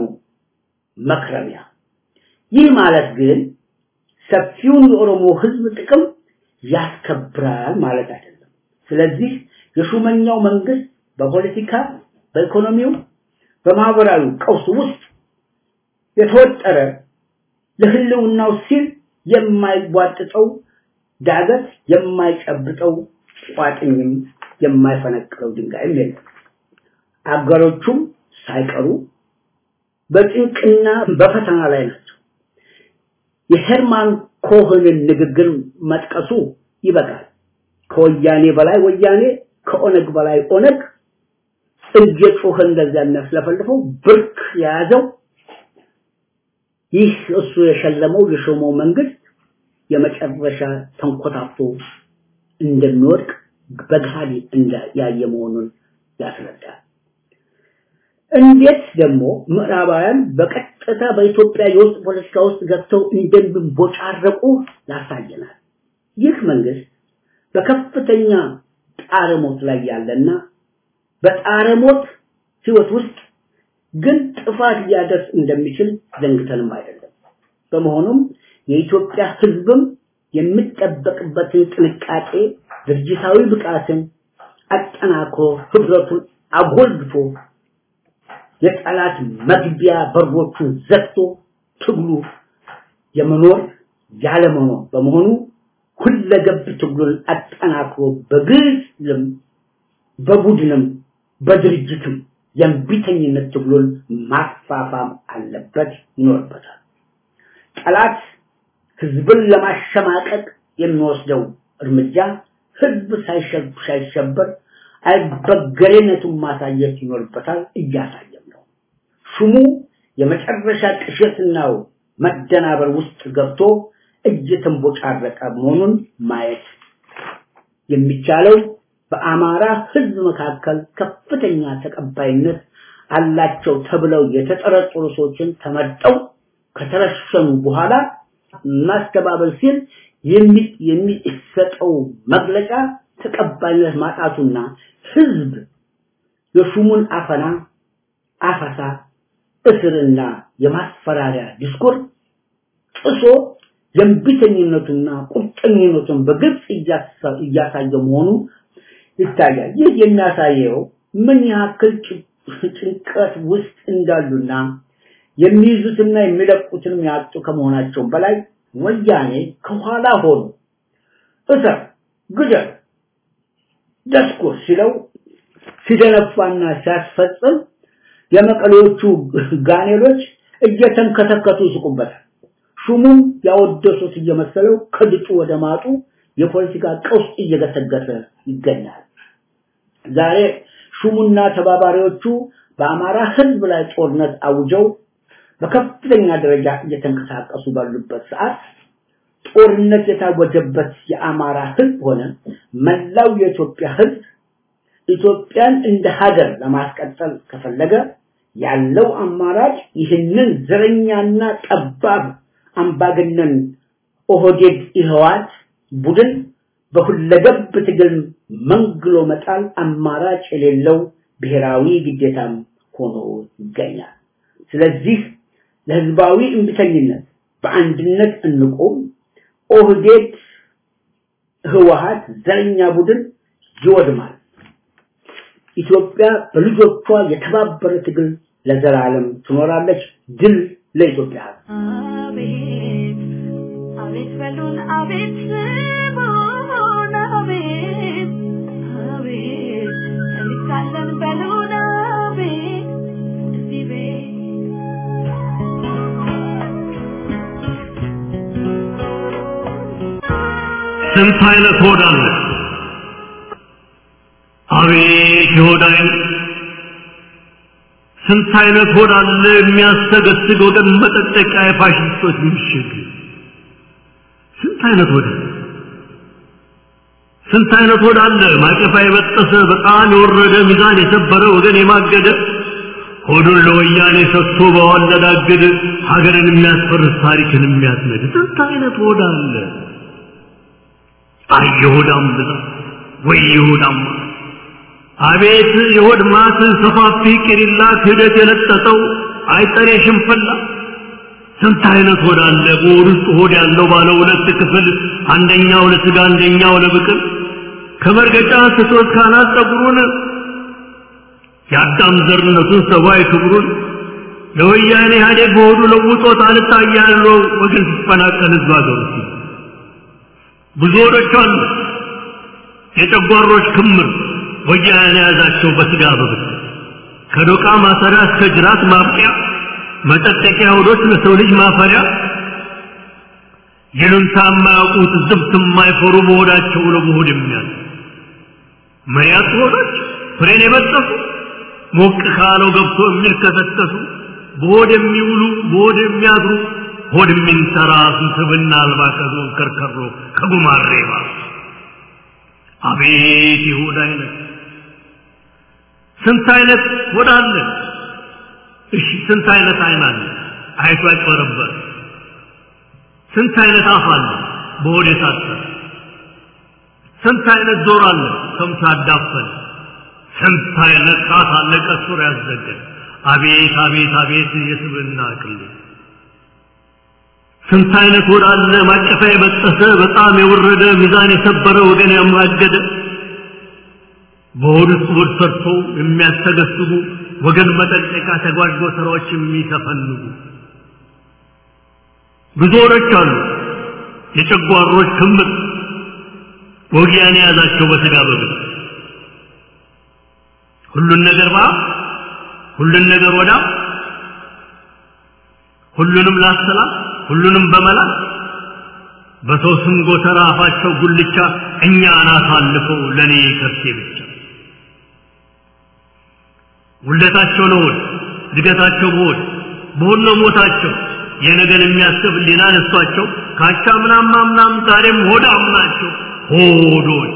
መክረሚያ። ይህ ማለት ግን ሰፊውን የኦሮሞ ህዝብ ጥቅም ያስከብራል ማለት አይደለም። ስለዚህ የሹመኛው መንግስት በፖለቲካ፣ በኢኮኖሚው፣ በማህበራዊ ቀውስ ውስጥ የተወጠረ ለህልውናው ሲል የማይቧጥጠው ዳገት የማይጨብጠው ቋጥኝም የማይፈነቅለው ድንጋይም የለም። አገሮቹም ሳይቀሩ በጭንቅና በፈተና ላይ ናቸው። የሄርማን ኮህንን ንግግር መጥቀሱ ይበቃል። ከወያኔ በላይ ወያኔ፣ ከኦነግ በላይ ኦነግ እየጮኸ እንደዚያ የሚያስለፈልፈው ብርክ የያዘው ይህ እሱ የሸለመው የሾመው መንግስት የመጨረሻ ተንኮታፍቶ እንደሚወድቅ በጋሊ እንደ ያየ መሆኑን ያስረዳል። እንዴት ደግሞ ምዕራባውያን በቀጥታ በኢትዮጵያ የውስጥ ፖለቲካ ውስጥ ገብተው እንደሚቦጫረቁ ያሳየናል። ይህ መንግስት በከፍተኛ ጣረሞት ላይ ያለና በጣረሞት ህይወት ውስጥ ግን ጥፋት ሊያደርስ እንደሚችል ዘንግተንም አይደለም። በመሆኑም የኢትዮጵያ ህዝብም የሚጠበቅበትን ጥንቃቄ፣ ድርጅታዊ ብቃትን አጠናክሮ ህብረቱን አጎልብቶ የጠላት መግቢያ በሮቹን ዘግቶ ትግሉ የመኖር ያለመኖር በመሆኑ ሁለገብ ትግሉን አጠናክሮ በግልም በቡድንም በድርጅትም የእምቢተኝነት ትግሉን ማፋፋም አለበት ይኖርበታል። ጠላት ህዝብን ለማሸማቀቅ የሚወስደው እርምጃ ህዝብ ሳይሸበር አይበገሬነቱን ማሳየት ይኖርበታል። እያሳየም ነው። ሹሙ የመጨረሻ ቅዠትናው መደናበር ውስጥ ገብቶ እየተንቦጫረቀ መሆኑን ማየት የሚቻለው በአማራ ህዝብ መካከል ከፍተኛ ተቀባይነት አላቸው ተብለው የተጠረጠሩ ሰዎችን ተመርጠው ከተረሸኑ በኋላ ማስተባበል ሲል የሚሰጠው መግለጫ ተቀባይነት ማጣቱና ህዝብ የሹሙን አፈና አፈሳ እስርና የማስፈራሪያ ዲስኮር ጥሶ የእምቢተኝነቱና ቁርጠኝነቱን በግልጽ እያሳየ መሆኑ ይታያል። ይህ የሚያሳየው ምን ያክል ጭንቀት ውስጥ እንዳሉና የሚይዙትና የሚለቁትንም ያጡ ከመሆናቸው በላይ ወያኔ ከኋላ ሆኖ እሰር፣ ግደል፣ ደስኩር ሲለው ሲደነፋና ሲያስፈጽም የመቀሌዎቹ ጋኔሎች እየተንከተከቱ ይስቁበታል። ሹሙም ያወደሱት እየመሰለው ከድጡ ወደ ማጡ የፖለቲካ ቀውስ እየገሰገሰ ይገኛል። ዛሬ ሹሙና ተባባሪዎቹ በአማራ ህዝብ ላይ ጦርነት አውጀው በከፍተኛ ደረጃ እየተንቀሳቀሱ ባሉበት ሰዓት ጦርነት የታወጀበት የአማራ ህዝብ ሆነ መላው የኢትዮጵያ ህዝብ ኢትዮጵያን እንደ ሀገር ለማስቀጠል ከፈለገ ያለው አማራጭ ይህንን ዘረኛና ጠባብ አምባገነን ኦህዴድ ኢህዋት ቡድን በሁለገብ ትግል መንግሎ መጣል አማራጭ የሌለው ብሔራዊ ግዴታም ሆኖ ይገኛል። ስለዚህ ለህዝባዊ እምቢተኝነት በአንድነት እንቆም። ኦህዴድ ህወሀት ዘረኛ ቡድን ይወድማል። ኢትዮጵያ በልጆቿ የተባበረ ትግል ለዘላለም ትኖራለች። ድል ለኢትዮጵያ ህዝብ። አቤት አቤት በሉን አቤት ስሙን አቤት አቤት እንካለን በሉን አቤት እዚህ ቤት ስንት አይነት ሆድ አለ? አቤት የሆድ አይነት! ስንት አይነት ሆድ አለ የሚያስተገስግ ወገን መጠጠቂያ የፋሽስቶች ምሽግ! ስንት አይነት ሆድ አለ? ስንት አይነት ሆድ አለ ማቀፋ የበጠሰ በጣም የወረደ ሚዛን የሰበረ ወገን የማገደ ሆዱን ለወያኔ ሰጥቶ በዋለዳግድ ሀገርን የሚያስፈርስ ታሪክን የሚያስነድ ስንት አይነት ሆድ አለ? አይ የሆዳም ብዛት ወይ የሆዳም ማት! አቤት የሆድ ማት ሰፋፊ ቂሪላ ክህደት የለጠጠው አይጠሬ ሽንፍላ ስንት አይነት ሆድ አለ በሆድ ውስጥ ሆድ ያለው ባለ ሁለት ክፍል አንደኛው ለስጋ አንደኛው ለብቅል ከመርገጫ ስቶት ካናት ጸጉሩን የአዳም ዘርነቱን ሰብአዊ ክብሩን ለወያኔ ኢህአዴግ በሆዱ ለውጦት አልታያለው ወገን ሲፈናቀል ህዝብ ሀገሩ ብዙ ሆዶች አሉ የጨጓሮች ክምር ወያኔ የያዛቸው በስጋ በብት ከዶቃ ማሰሪያ እስከ ጅራት ማብቂያ መጠጠቂያ ሆዶች ለሰው ልጅ ማፈሪያ ይሉንታ የማያውቁት ዝብት የማይፈሩ በሆዳቸው ለመሆድ የሚያል መሪያት ሆዶች ፍሬን የበጠሱ ሞቅ ካለው ገብቶ የሚልከሰከሱ በሆድ የሚውሉ በሆድ የሚያድሩ ሆድ የሚንተራሱ ስብና አልባ ከዞ ከርከሮ ከጉማሬ ባሱ አቤት የሆድ አይነት ስንት አይነት ሆድ አለ እሺ ስንት አይነት አይን አለ አይቶ ያጭበረበር ስንት አይነት አፍ አለ በሆድ የታሰረ ስንት አይነት ጆሮ አለ ሰምቶ ያዳፈን ስንት አይነት ጣት አለ ቀሱር ያዘገን አቤት አቤት አቤት የስብና አቅል ስንት አይነት ሆድ አለ ማቀፋ የበጠሰ በጣም የወረደ ሚዛን የሰበረ ወገን ያማገደ በሆድ ውስጥ ሆድ ሰርቶ የሚያስተገስቡ ወገን መጠንቀቂያ ተጓዥ ስራዎች የሚተፈንጉ ብዙ ሆዶች አሉ የጨጓሮች ክምር ወጊያን የያዛቸው በስጋ በብል ሁሉን ነገር ባ ሁሉን ነገር ወዳ ሁሉንም ላሰላ ሁሉንም በመላ በሰው ስም ጎተራ አፋቸው ጉልቻ እኛ አናት አልፈው ለኔ ከርሴ ብቻ ውለታቸው ለሆድ እድገታቸው በሆድ በሆድ ነው ሞታቸው የነገን የሚያስብ ሊና ነሷቸው ካቻ ምናም ምናም ዛሬም ሆዳም ናቸው ሆዶች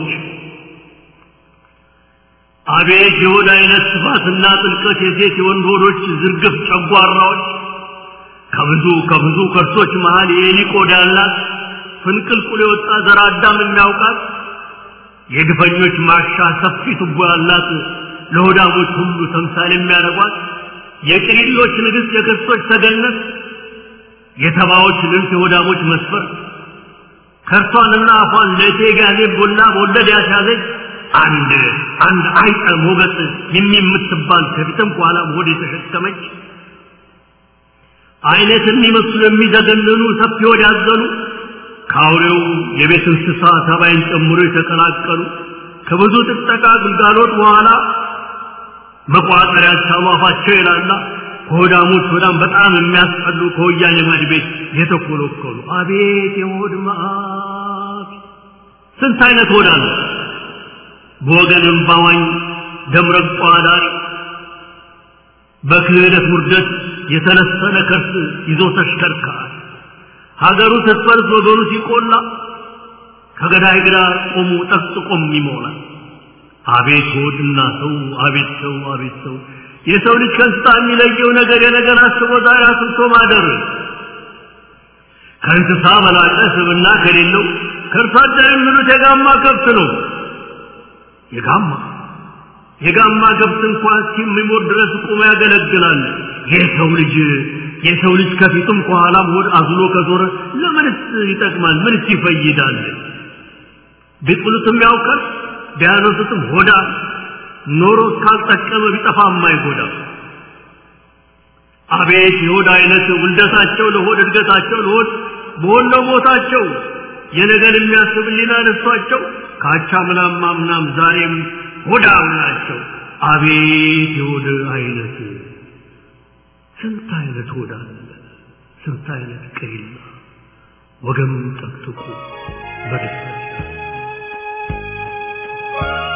አቤት የሆድ አይነት ስፋትና ጥልቀት የሴት የወንድ ሆዶች ዝርግፍ ጨጓራዎች ከብዙ ከብዙ ከርሶች መሃል የኤሊ ቆዳ ያላት ፍንቅልቁል የወጣ ዘር አዳም የሚያውቃት የግፈኞች ማሻ ሰፊ ቱቦ ያላት ለሆዳሞች ሁሉ ተምሳሌ የሚያደርጓት የቅሪሎች ንግሥት የክርስቶች ተገነት የተባዎች ልብስ የሆዳሞች መስፈር ከርሷንና አፏን ለእቴ ጋዜ ቡላ በወለድ ያስያዘች አንድ አንድ አይጠ ሞገስ የሚምትባል ከፊትም ከኋላም ሆድ የተሸከመች አይነት የሚመስሉ የሚዘገንኑ ሰፊ ሆድ ያዘሉ ከአውሬው የቤት እንስሳ ተባይን ጨምሮ የተቀላቀሉ ከብዙ ጥጠቃ ግልጋሎት በኋላ መቋጠሪያ ሳሙ አፋቸው ይላላ ከሆዳሞች ሆዳም በጣም የሚያስጠሉ ከወያኔ ማድ ቤት የተኮለኮሉ አቤት የሆድ መዓት ስንት አይነት ሆዳ ነው በወገን እምባዋኝ ደምረቋ ዳሪ በክህደት ውርደት የተለሰነ ከርስ ይዞ ተሽከርካሪ ሀገሩ ስትፈርስ ወገኑ ሲቆላ ከገዳይ ግራ ቆሙ ጠቅጥቆም ይሞላል አቤት ሆድና ሰው አቤት ሰው አቤት ሰው የሰው ልጅ ከእንስሳ የሚለየው ነገር የነገር አስቦ ዛሬ አስብቶ ማደር ከእንስሳ በላቀ ስብና ከሌለው ከእርሷ አደር የሚሉት የጋማ ከብት ነው የጋማ የጋማ ከብት እንኳን እስኪሞት ድረስ ቁሞ ያገለግላል የሰው ልጅ የሰው ልጅ ከፊቱም ከኋላም ሆድ አዝሎ ከዞረ ለምንስ ይጠቅማል ምንስ ይፈይዳል ቢጥሉትም ያውቃል ቢያነሱትም ሆዳ ኖሮ እስካልጠቀመ ቢጠፋ የማይጎዳ አቤት የሆድ አይነት ውልደታቸው ለሆድ እድገታቸው ለሆድ በሆነ ሞታቸው የነገር የሚያስብ ሊና ነሷቸው ካቻ ምናም ምናም ዛሬም ሆዳም ናቸው አቤት የሆድ አይነት ስንት አይነት ሆዳ አለ ስንት አይነት ቅሪላ ወገም ጠቅጥቁ በደስታ